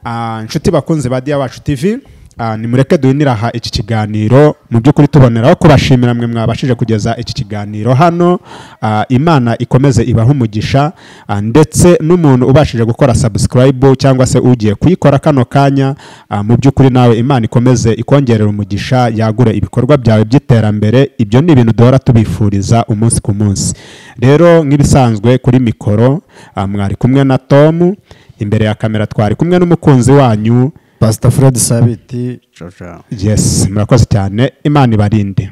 Ah, inshuti bakunze ba diya wacu tv ah, nimureke duhinire aha iki kiganiro mu by'ukuri tuboneraho kubashimira mwe mwabashije kugeza iki kiganiro hano Ah, imana ikomeze ibahe umugisha Ah, ndetse n'umuntu ubashije gukora subscribe cyangwa se ugiye kuyikora kano kanya ah, mu by'ukuri nawe imana ikomeze ikongerera umugisha yagure ibikorwa byawe by'iterambere ibyo ni ibintu duhora tubifuriza umunsi ku munsi rero nk'ibisanzwe kuri mikoro ah, mwari kumwe na tomu imbere ya kamera twari kumwe n'umukunzi wanyu pasita fred sabiti ciao ciao yes murakoze cyane imana ibarinde